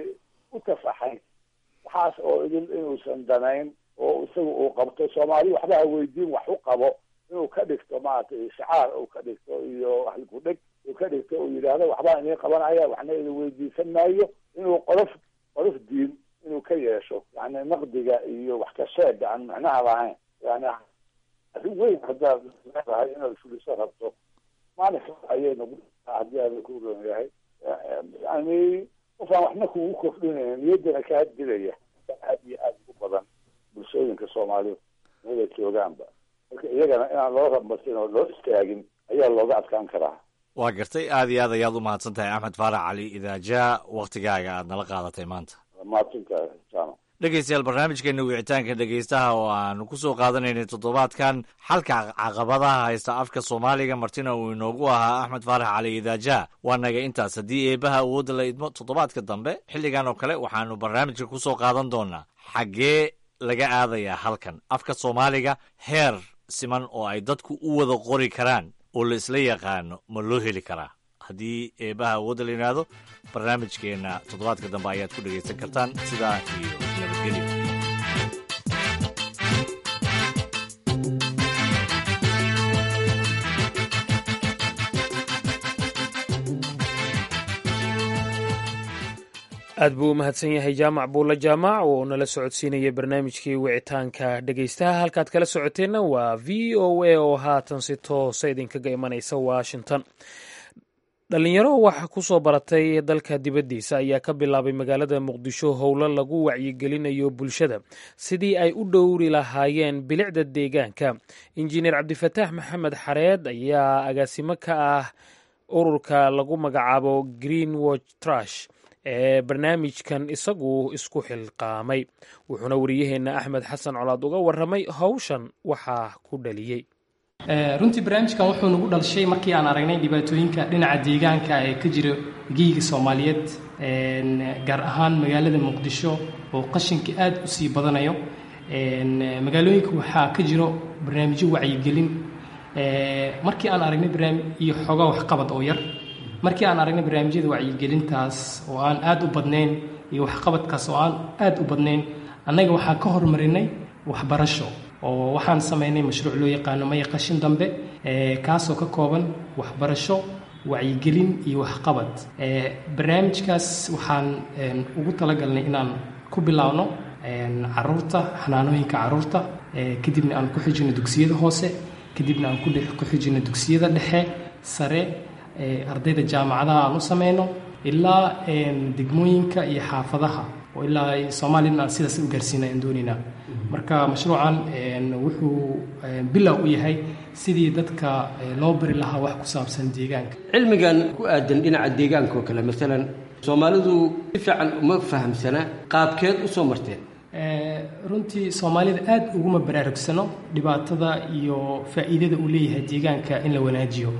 u tafaxay waxaas oo idin inuusan danayn oo isaga uu qabto soomaali waxba ha weydiin wax u qabo inuu ka dhigto maaragtay shacaar uu ka dhigto iyo halkudheg uu ka dhigto uu yidhaahdo waxbaan idin qabanaya waxna idin weydiisan maayo inuu qolof qolof diin inuu ka yeesho yani naqdiga iyo wax ka sheega aan macnaha lahayn yani arrin weyn haddaad leedahay inaad fuliso rabto maalinka ayay nagu haddii aada ku ron yahay yani qofaan waxna kugu kordhinaya niyaddana kaa dilaya aad iyo aad ugu badan bulshooyinka soomaalida mada joogaanba marka iyagana inaan loo rabasin oo loo istaagin ayaa looga adkaan karaa waa gartay aad iyo aad ayaad u mahadsan tahay axmed faarax cali idaajaa waktigaaga aad nala qaadatay maanta mahadsantahay jaamac dhegeystayaal barnaamijkeena wicitaanka dhegeystaha oo aanu ku soo qaadanaynay toddobaadkan xalka caqabadaha haysta afka soomaaliga martina uu inoogu ahaa axmed faarax cali idaaja waa naga intaas haddii eebaha awoodda la idmo toddobaadka dambe xilligan oo kale waxaanu barnaamijka ku soo qaadan doonaa xaggee laga aadayaa halkan afka soomaaliga heer siman oo ay dadku u wada qori karaan oo la isla yaqaano ma loo heli karaa haddii eebaha awoodda la yidhaahdo barnaamijkeenna toddobaadka dambe ayaad ku dhegaysan kartaan sidaa iyo nabadgelyo aad buu u mahadsan yahay jaamac buulla jaamac oo nala socodsiinaya barnaamijkii wicitaanka dhegeystaha halkaad kala socoteenna waa v o a oo haatan si toosa idinkaga imanaysa washington dhalinyaro waxa ku soo baratay dalka dibaddiisa ayaa ka bilaabay magaalada muqdisho howlo lagu wacyigelinayo bulshada sidii ay u dhowri lahaayeen bilicda deegaanka injineer cabdifataax maxamed xareed ayaa agaasimo ka ah ururka lagu magacaabo green watch trash ee barnaamijkan isagu isku xilqaamay wuxuuna wariyaheenna axmed xasan colaad uga waramay howshan waxaa ku dhaliyey runtii barnaamijkan wuxuu nagu dhalshay markii aan aragnay dhibaatooyinka dhinaca deegaanka ee ka jira geyiga soomaaliyeed gaar ahaan magaalada muqdisho oo qashinka aad u sii badanayo magaalooyinka waxaa ka jiro barnaamijyo wacyigelin markii aan aragnay barnaamij iyo xoogaa waxqabad oo yar markii aan aragnay barnaamijyada wacyigelintaas oo aan aad u badnayn iyo waxqabadkaas oo aan aad u badnayn annaga waxaan ka hormarinay waxbarasho oo waxaan samaynay mashruuc loo yaqaano maya qashin dambe kaasoo ka kooban waxbarasho wacyigelin iyo waxqabad barnaamijkaas waxaan ugu talagalnay inaan ku bilaawno caruurta xanaanooyinka caruurta kadibna aan ku xijino dugsiyada hoose kadibna aan ku xijino dugsiyada dhexe sare ardayda jaamacadaha aan u samayno ilaa degmooyinka iyo xaafadaha oo ilaa soomaaliyana aan sidaas u gaarsiina aan doonaynaa marka mashruucan wuxuu bilow u yahay sidii dadka loo bari lahaa wax ku saabsan deegaanka cilmigan ku aadan dhinaca deegaanka oo kale maalan soomaalidu si fiican uma fahamsana qaabkeed u soo marteen runtii soomaalida aad uguma baraarugsano dhibaatada iyo faa'iidada uu leeyahay deegaanka in la wanaajiyo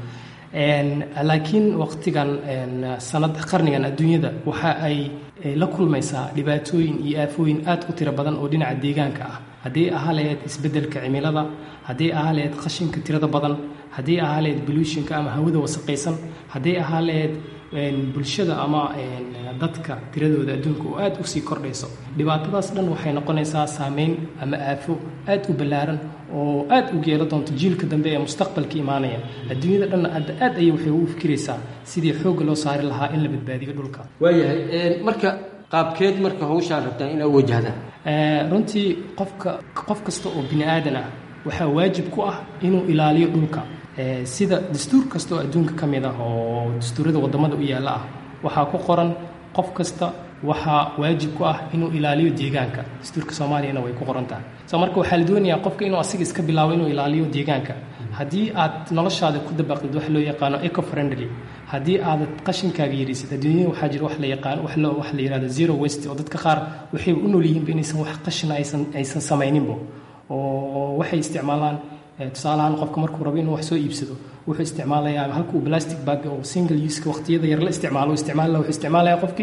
laakiin waqtigan sanad qarnigan adduunyada waxa ay la kulmaysaa dhibaatooyin iyo aafooyin aad u tiro badan oo dhinaca deegaanka ah haddii ahaa lahayd isbeddelka cimilada haddii ahaa lahayd qashinka tirada badan haddii ahaa lahayd boluushinka ama hawada wasaqaysan haddii ahaa lahayd bulshada ama dadka tiradooda adduunka oo aad usii kordhayso dhibaatadaas dhan waxay noqonaysaa saameyn ama aafo aad u ballaaran oo aad u geelo doonto jiilka dambe ee mustaqbalka imaanaya adduunyada dhanna aad aad ayay waxay ugu fikiraysaa sidii xoogga loo saari lahaa in la badbaadiyo dhulka waayahay marka qaabkeed marka hawshaan rabtaan inaad wajahdaan runtii qofka qof kasta oo bini aadan ah waxaa waajib ku ah inuu ilaaliyo dhulka sida dastuur kasta oo adduunka ka mid ah oo dastuurada waddamada u yaalla ah waxaa ku qoran qof kasta waxaa waajib ku ah inuu ilaaliyo deegaanka dastuurka soomaaliyana way ku qoran tahay so marka waxaa la doonayaa qofka inuu asiga iska bilaabo inuu ilaaliyo deegaanka haddii aad noloshaada ku dabaqdid wax loo yaqaano eco friendly haddii aadad qashinkaaga yarisid adduunyada waxaa jira wax la yaqaano wax loo wax la yihahdo zero waste oo dadka qaar waxay u nool yihiinba inaysan wax qashina aysan aysan samayninba oo waxay isticmaalaan tusaalahaan qofka markuu rabo inuu wax soo iibsado wuxuu isticmaalayaa halkuu plastic bag oo single use waqtiyada yar la isticmaalo isticmaal wuxuu isticmaalaya qofkii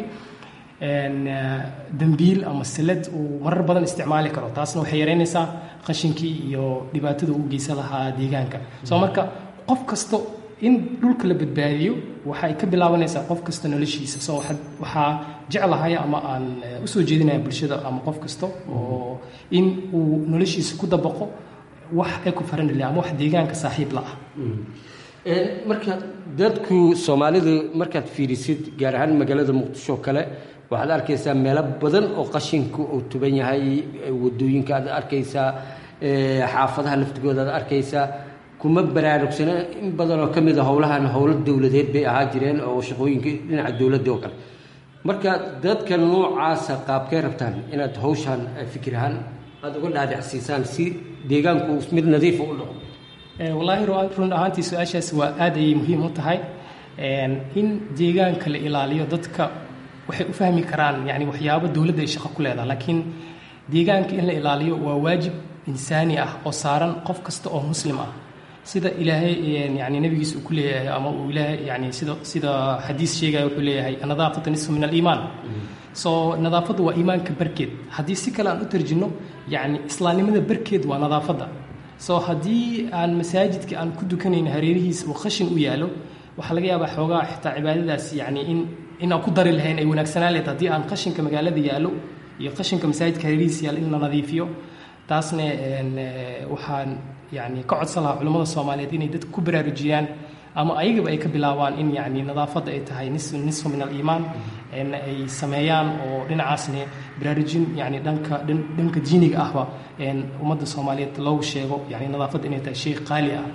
dambiil ama salad uu marar badan isticmaali karo taasna waxay yareynaysaa qashinkii iyo dhibaatada uu geysan lahaa deegaanka soo marka qof kasto in dhulka la badbaadiyo waxay ka bilaabanaysaa qof kasta noloshiisa soo waxaa jeclahay ama aan usoo jeedinaya bulshada ama qof kasta oo in uu noloshiisa ku dabaqo wax eco friendly ama wax deegaanka saaxiib la ah marka dadku soomaalidu markaad fiirisid gaar ahaan magaalada muqdisho kale waxaad arkaysaa meelo badan oo qashinku uu tuban yahay wadooyinka aad arkaysaa xaafadaha laftigooda aad arkaysaa kuma baraarugsana in badan oo ka mid a howlahan howlo dowladeed bay ahaa jireen oo shaqooyinka dhinaca dowladda oo kale marka dadka noocaasa qaabkay rabtaan inaad hawshaan fikir ahaan aada uga dhaadhacsiisaan si deegaanku mid nadiifa u dhaqo wallaahi run ahaantii su-aashaas waa aad ayay muhiim u tahay in deegaanka la ilaaliyo dadka waxay u fahmi karaan yani waxyaabo dowladda ay shaqo ku leedaha laakiin deegaanka in la ilaaliyo waa waajib insaani ah oo saaran qof kasta oo muslim ah sida ilaahay yani nabigiisa uu ku leeyahay ama uu ilaahay yani sida sida xadiis sheegaya wuxuu leeyahay nadaafatu nisfu min aliimaan so nadaafaddu waa iimaanka barkeed haddii si kale aan u tarjino yani islaamnimada barkeed waa nadaafadda so haddii aan masaajidka aan ku dukanayn hareerihiisa uu khashin u yaalo waxaa laga yaabaa xoogaa xitaa cibaadadaas yani in in aan ku dari lahayn ay wanaagsanaan lahayd haddii aan qashinka magaalada yaallo iyo qashinka masaajidka hareerihiisa yaalo in la nadiifiyo taasna waxaan yani ka codsan lahaa culimmada soomaaliyeed inay dadka ku baraarujiyaan ama ayagaba ay ka bilaabaan in yacni nadaafadda ay tahay nis nisfu min aliimaan ay sameeyaan oo dhinacaasne baraarujin yani dhanka dhanka diiniga ahba ummadda soomaaliyeed loogu sheego yani nadaafadda inay tahay shay qaali ah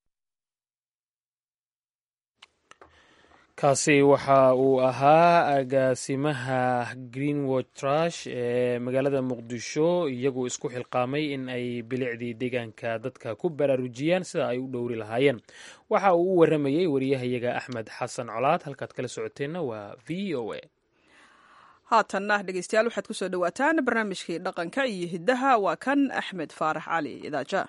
kaasi waxa uu ahaa agaasimaha greenwood trash ee magaalada muqdisho iyagu isku xilqaamay in ay bilicdii deegaanka dadka ku baraarujiyaan sida ay u dhowri lahaayeen waxa uu u waramayey wariyahayaga axmed xasan colaad halkaad kala socoteenna waa v o a haatanna dhegeystayaal waxaad kusoo dhowaataan barnaamijkii dhaqanka iyo hiddaha waa kan axmed faarax cali idaaja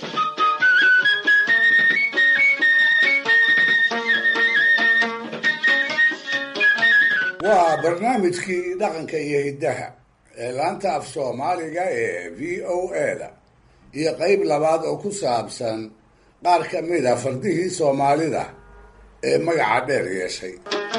waa barnaamijkii dhaqanka iyo hiddaha ee laanta af soomaaliga ee v o a-da iyo qeyb labaad oo ku saabsan qaar ka mid a fardihii soomaalida ee magaca dheer yeeshay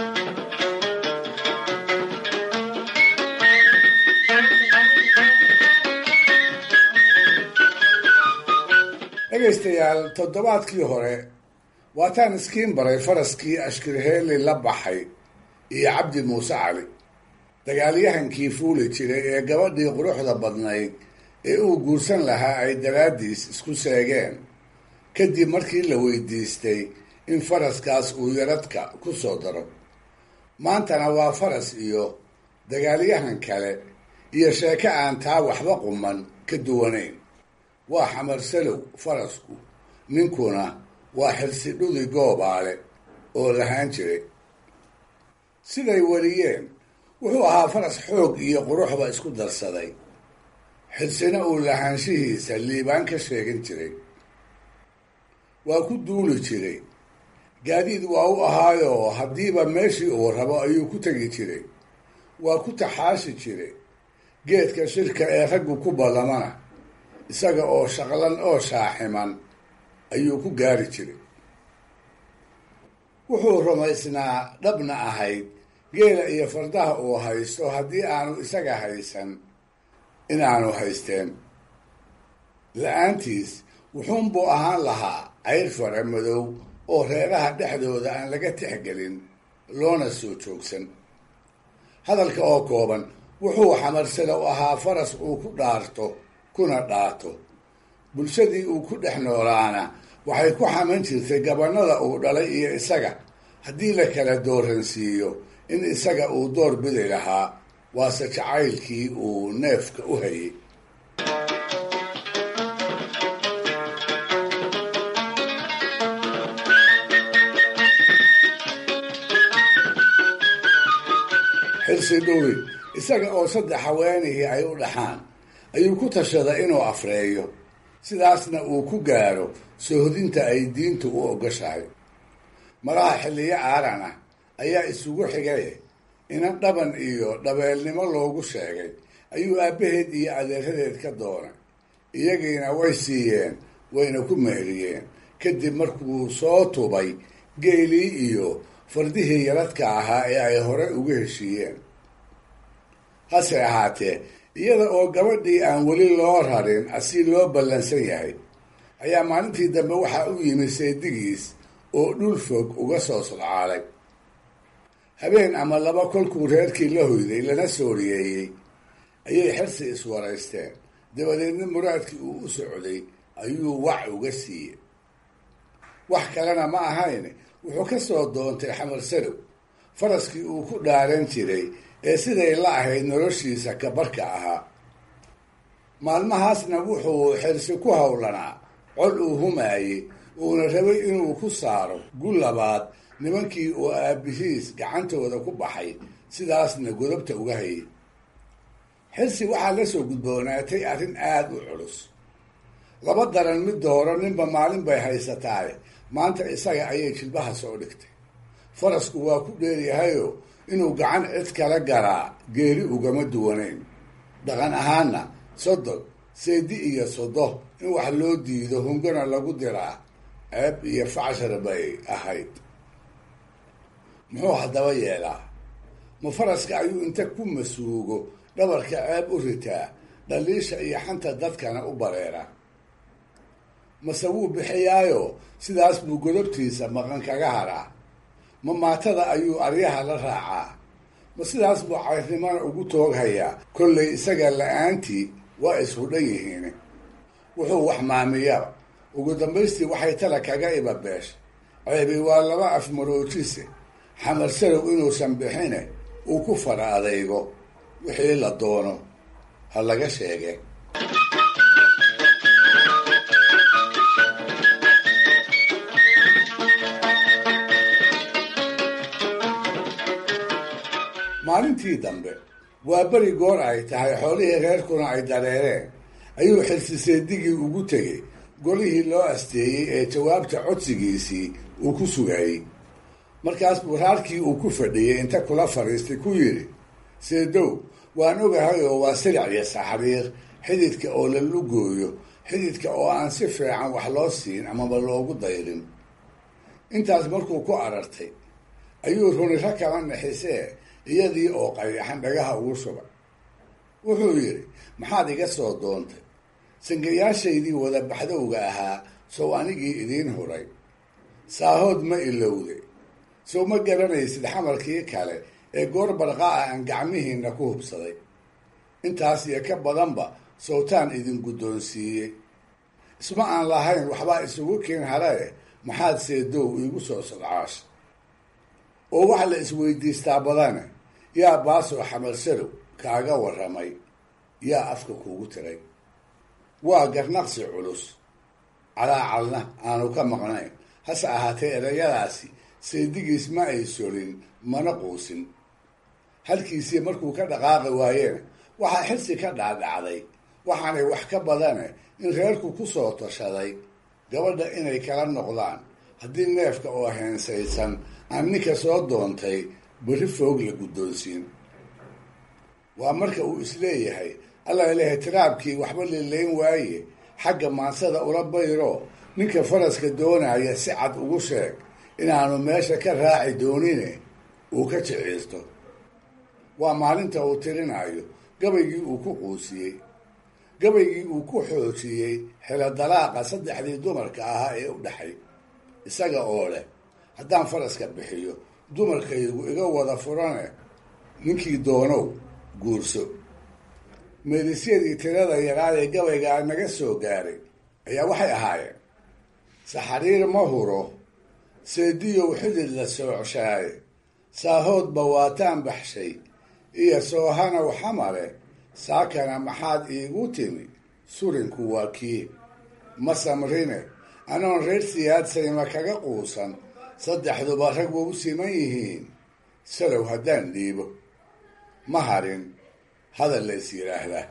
dhegaystayaal toddobaadkii hore waataan iskiin baray faraskii ashkirheeli la baxay iyo cabdi muuse cali dagaalyahankii fuuli jiray ee gabadhii quruxda badnayd ee uu guursan lahaa ay daraaddiis isku seegeen kadib markii la weydiistay in faraskaas uu yaradka ku soo daro maantana waa faras iyo dagaalyahan kale iyo sheeko aan taa waxba quman ka duwanayn waa xamarsalow farasku ninkuna waa xirsidhudi goobaale oo lahaan jiray siday wariyeen wuxuu ahaa faras xoog iyo quruxba isku darsaday xirsina uu lahaanshihiisa liibaan ka sheegan jiray waa ku duuli jiray gaadiid waa u ahaayoo haddiiba meeshii uu rabo ayuu ku tegi jiray waa ku taxaashi jiray geedka shirka ee raggu ku ballamana isaga oo shaqlan oo shaaximan ayuu ku gaari jiray wuxuu rumaysnaa dhabna ahayd geela iyo fardaha uu haysto haddii aanu isaga haysan inaanu haysteen la-aantiis wuxuunbuu ahaan lahaa cayr fara madow oo reeraha dhexdooda aan laga tixgelin loona soo joogsan hadalka oo kooban wuxuu xamarsada u ahaa faras uu ku dhaarto kuna dhaato bulshadii uu ku dhex noolaana waxay ku xaman jirtay gabannada uu dhalay iyo isaga haddii la kala dooransiiyo in isaga uu door bidi lahaa waase jacaylkii uu neefka u hayay xirsi dhuwi isaga oo saddex haweenihii ay u dhaxaan ayuu ku tashaday inuu afreeyo sidaasna uu ku gaaro sohodinta ay diintu u ogoshahay malaha xilliyo aaran ah ayaa isugu xigay inan dhaban iyo dhabeelnimo loogu sheegay ayuu aabbaheed iyo adeeradeed ka doonay iyagiina way siiyeen wayna ku meheriyeen kadib markuu soo tubay geelii iyo fardihii yaradka ahaa ee ay hore uga heshiiyeen hase ahaatee iyada oo gabadhii aan weli loo rarin asi loo ballansan yahay ayaa maalintii dambe waxaa u yimi seedigiis oo dhul fog uga soo sodcaalay habeen ama laba kolkuu reerkii la hoyday lana sooriyeeyey ayay xirsi iswaraysteen dabadeedna muraadkii uu u socday ayuu wac uga siiyey wax kalena ma ahayn wuxuu ka soo doontay xamar sadow faraskii uu ku dhaaran jiray ee siday la ahayd noloshiisa kabarka ahaa maalmahaasna wuxuu xirsi ku howlanaa cod uu humaayey uuna rabay inuu ku saaro gu labaad nimankii uu aabihiis gacantooda ku baxay sidaasna godobta uga hayay xirsi waxaa la soo gudboonaatay arrin aada u culus laba daran mid dooro ninba maalin bay haysataaye maanta isaga ayay jilbaha soo dhigtay farasku waa ku dheeryahayoo inuu gacan cid kala garaa geeri ugama duwanayn dhaqan ahaanna sodon seedi iyo sodo in wax loo diido hungana lagu diraa ceeb iyo facshar bay ahayd muxuu haddaba yeelaa ma faraska ayuu inta ku masuugo dhabarka ceeb u ritaa dhaliisha iyo xanta dadkana u bareera mase wuu bixiyaayo sidaas buu godobtiisa maqan kaga haraa ma maatada ayuu aryaha la raacaa ma sidaas buu cayrnimana ugu tooghayaa kollay isaga la-aantii waa isku dhan yihiin wuxuu wax maamiyaba ugu dambaystii waxay tala kaga ibabeesha ceebi waa laba afmaroojise xamar sarow inuusan bixine uu ku fara adaygo wixii la doono ha laga sheege maalintii dambe waa beri goor ay tahay xoolihii reerkuna ay dareereen ayuu xilsiseedigii ugu tegey golihii loo asteeyey ee jawaabta codsigiisii uu ku sugayey markaas buu raarkii uu ku fadhiyey inta kula fadhiistay ku yidhi seedow waan ogahay oo waa silic iyo saxriir xididka oo la lugooyo xididka oo aan si fiican wax loo siin amaba loogu dayrin intaas markuu ku arartay ayuu runiro kala nixisee iyadii oo qayaxan dhagaha ugu shubay wuxuu yidhi maxaad iga soo doontay sangayaashaydii wada baxdowga ahaa sow anigii idiin huray saahood ma ilowday sow ma garanaysid xamarkii kale ee goor barqaa ah aan gacmihiinna ku hubsaday intaas iyo ka badanba sowtaan idin guddoonsiiyey isma aan lahayn waxbaa isugu keen harae maxaad seedow iigu soo sodcaash oo waxa la isweydiistaa badane yaa baasoo xamar sarow kaaga warramay yaa afka kuugu tiray waa garnaqsi culus calaacalna aanu ka maqnayn hase ahaatee erayadaasi seedigiis ma ay solin mana quusin halkiisii markuu ka dhaqaaqi waayena waxaa xirsi ka dhaadhacday waxaanay wax ka badane in reerku ku soo tashaday gabadha inay kala noqdaan haddii neefka oo heensaysan aan ninka soo doontay berri foog la guddoonsiin waa marka uu isleeyahay alla ilahay tiraabkii waxba lilayn waaye xagga maansada ula bayro ninka faraska doonaya si cad ugu sheeg inaanu meesha ka raaci doonine uu ka jiciisto waa maalinta uu tirinayo gabaygii uu ku quusiyey gabaygii uu ku xoojiyey xelo dalaaqa saddexdii dumarka ahaa ee u dhexay isaga oo leh haddaan faraska bixiyo dumarkaygu iga wada furane ninkii doonow guurso meedisyadii tirada yaraad ee gabaygaa naga soo gaaray ayaa waxay ahaayeen saxariir ma huro seediyow xidid la soocshaay saahoodba waataan baxshay iyo soohanow xamare saakana maxaad iigu timi surinku waa kii ma samrine anoon reer siyaadsayma kaga quusan saddexduba rag wa u siman yihiin salow haddaan dhiibo ma harin hadal la is yidhaahdaa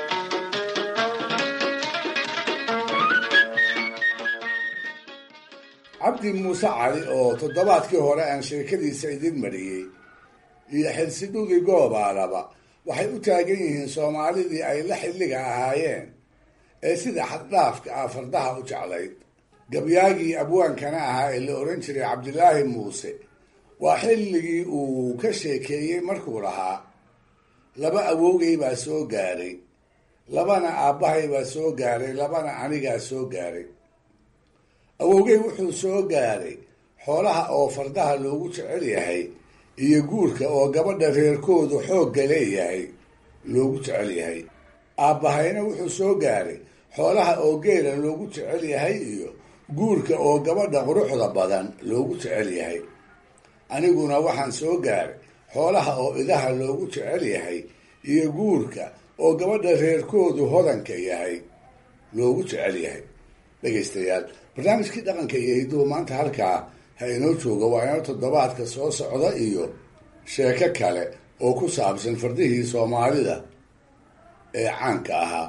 cabdi muuse cali oo toddobaadkii hore aan sheekadiisa idin mariyey iyo xilsidhugii goobaalaba waxay u taagan yihiin soomaalidii ay la xilliga ahaayeen ee sida xaddhaafka ah fardaha u jeclayd gabyaagii abwaankana ahaa ee la odhan jiray cabdilaahi muuse waa xilligii uu ka sheekeeyey markuu lahaa laba awowgay baa soo gaaray labana aabbahay baa soo gaaray labana anigaa soo gaaray awowgay wuxuu soo gaaray xoolaha oo fardaha loogu jecel yahay iyo guurka oo gabadha reerkoodu xoogga leeyahay loogu jecel yahay aabbahayna wuxuu soo gaaray xoolaha oo geela loogu jecel yahay iyo guurka oo gabadha quruxda badan loogu jecel yahay aniguna waxaan soo gaaray xoolaha oo idaha loogu jecel yahay iyo guurka oo gabadha reerkoodu hodanka yahay loogu jecel yahay dhegaystayaal barnaamijkii dhaqanka iyo hidduhu maanta halkaa ha inoo jooga waa inoo toddobaadka soo socda iyo sheeko kale oo ku saabsan fardihii soomaalida ee caanka ahaa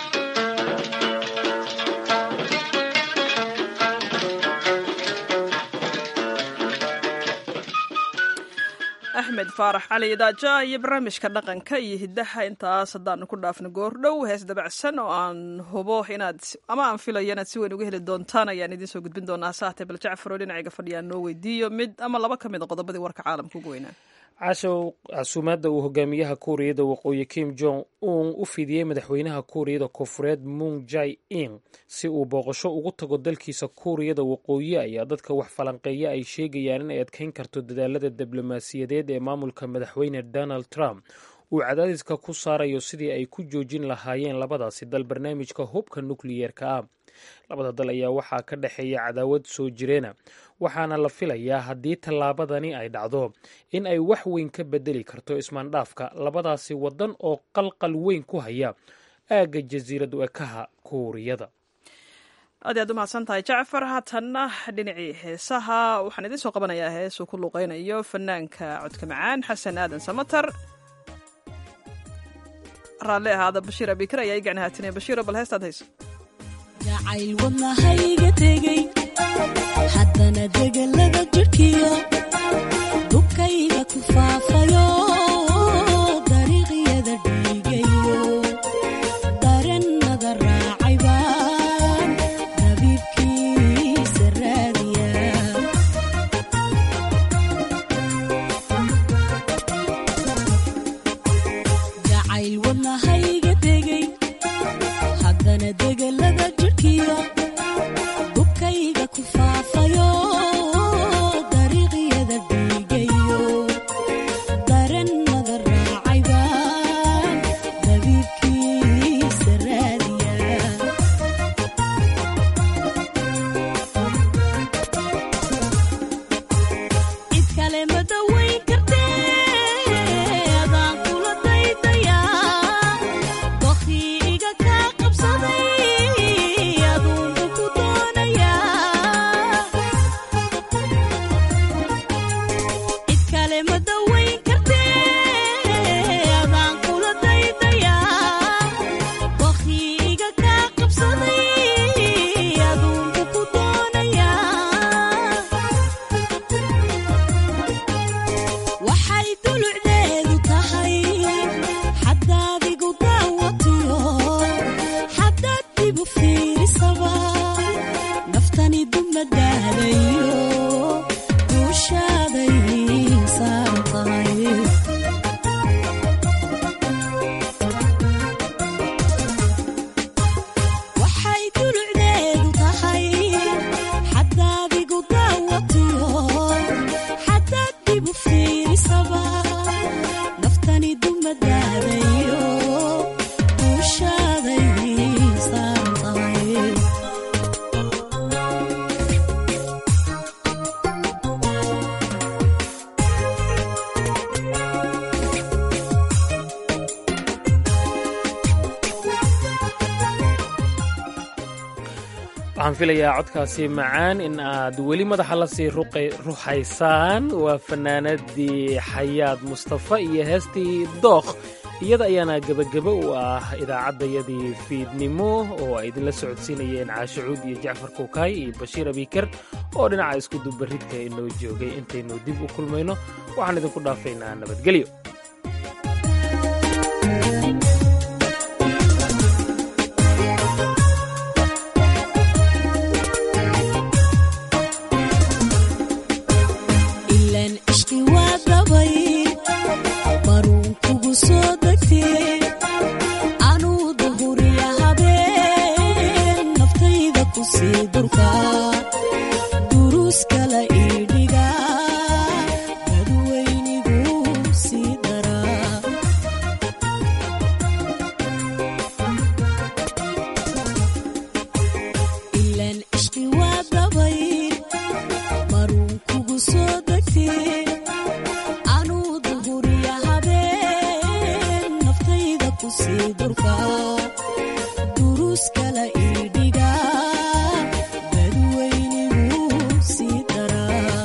axmed faarax cali idaaja iyo barnaamijka dhaqanka iyo hiddaha intaas haddaanu ku dhaafno goordhow hees dabacsan oo aan hubo inaad ama aan filayo inaad si weyn uga heli doontaan ayaan idiin soo gudbin doonaa saate bal jacfar oo dhinacayga fadhiyaan noo weydiiyo mid ama laba ka mid a qodobadii warka caalamka ugu weynaa cashow casuumaadda uu hogaamiyaha kuuriyada waqooyi kim jong un u fidiyey madaxweynaha kuuriyada koonfureed mung jai in si uu booqasho ugu tago dalkiisa kuuriyada waqooyi ayaa dadka wax falanqeeya ay sheegayaan inay adkeyn karto dadaalada diblomaasiyadeed ee maamulka madaxweyne donald trump uu cadaadiska ku saarayo sidii ay ku joojin lahaayeen labadaasi dal barnaamijka hubka nukliyeerka ah labada dal ayaa waxaa ka dhexeeya cadaawad soo jireena waxaana la filayaa haddii tallaabadani ay dhacdo in ay wax weyn ka bedeli karto ismaandhaafka labadaasi waddan oo qalqal weyn ku haya aagga jasiirad ekaha kuuriyada aad aad u mahadsan tahay jacfar haatanna dhinacii heesaha waxaan idiin soo qabanayaa hees uu ku luuqeynayo fanaanka codka macaan xasan aadan samatar raalli ahaada bashiir abikar ayaa igacna haatinaya bashiiro bal heestaad hayso jacayl wadnahayga tegey haddana degelada jidhkiyo dubkayga ku faafayo dariiqyada dhiigayo darennada raacay baan dabiibkiisa raadiya jacayl wadnahayga tegey haddana degelada jidhkiyo dubkayga ku faafayo dariiqyada dhiigayo darennada raacay baan dabiibkiisa raadiya cid kale ma dawayn kartee adaan kula daydayaa dokhii iga kaa qabsaday aduunba ku doonayaa cid kale ma dawayn kartee adaan kula daydayaa dokhii iga kaa qabsaday aduunba ku doonayaa waxay dulucdeedu tahay xaddaadigu daawatiyo xaddaad dibu fiirisaba naftani dumadaadayo duushaaday saaran tahay waxay dulucdeedu tahay xaddaadigu daawatiyo xaddaad dibu fiirisaba naftani dumadaadayo duushaaday saaran tahay waxaan filayaa codkaasi macaan in aad weli madaxa la sii ruxaysaan waa fanaanadii xayaad mustafa iyo heestii dookh iyada ayaana gebagebo u ah idaacaddayadii fiidnimo oo ay idinla socodsiinayeen caashicuud iyo jacfar kuukaay iyo bashiir abiikar oo dhinaca iskudubaridka inoo joogay intaynu dib u kulmayno waxaan idinku dhaafaynaa nabadgelyo ilaan ishqi waa dabay baruun kugu soo degtee anuu duhuriya habeen naftayda ku sii durka duruus kala iidhiga dadweynigu sii daraa ilaan ishqi waa dabay baruun kugu soo degtee anuu duhuriya habeen naftayda ku sii durka duruus kala iidhiga dadweynigu sii daraa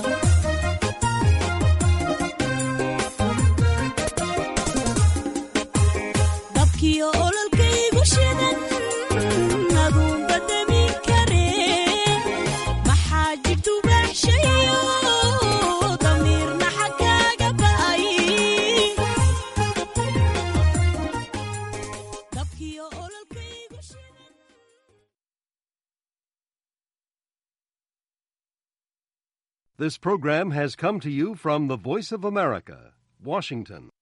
dabkiyo ololkaygu shidan aduunba demin karee maxaa jirtu baaxshayo damiirna xagkaaga ba'ay dabkiyo ololkaygu shidan This program has come to you from the Voice of America, Washington.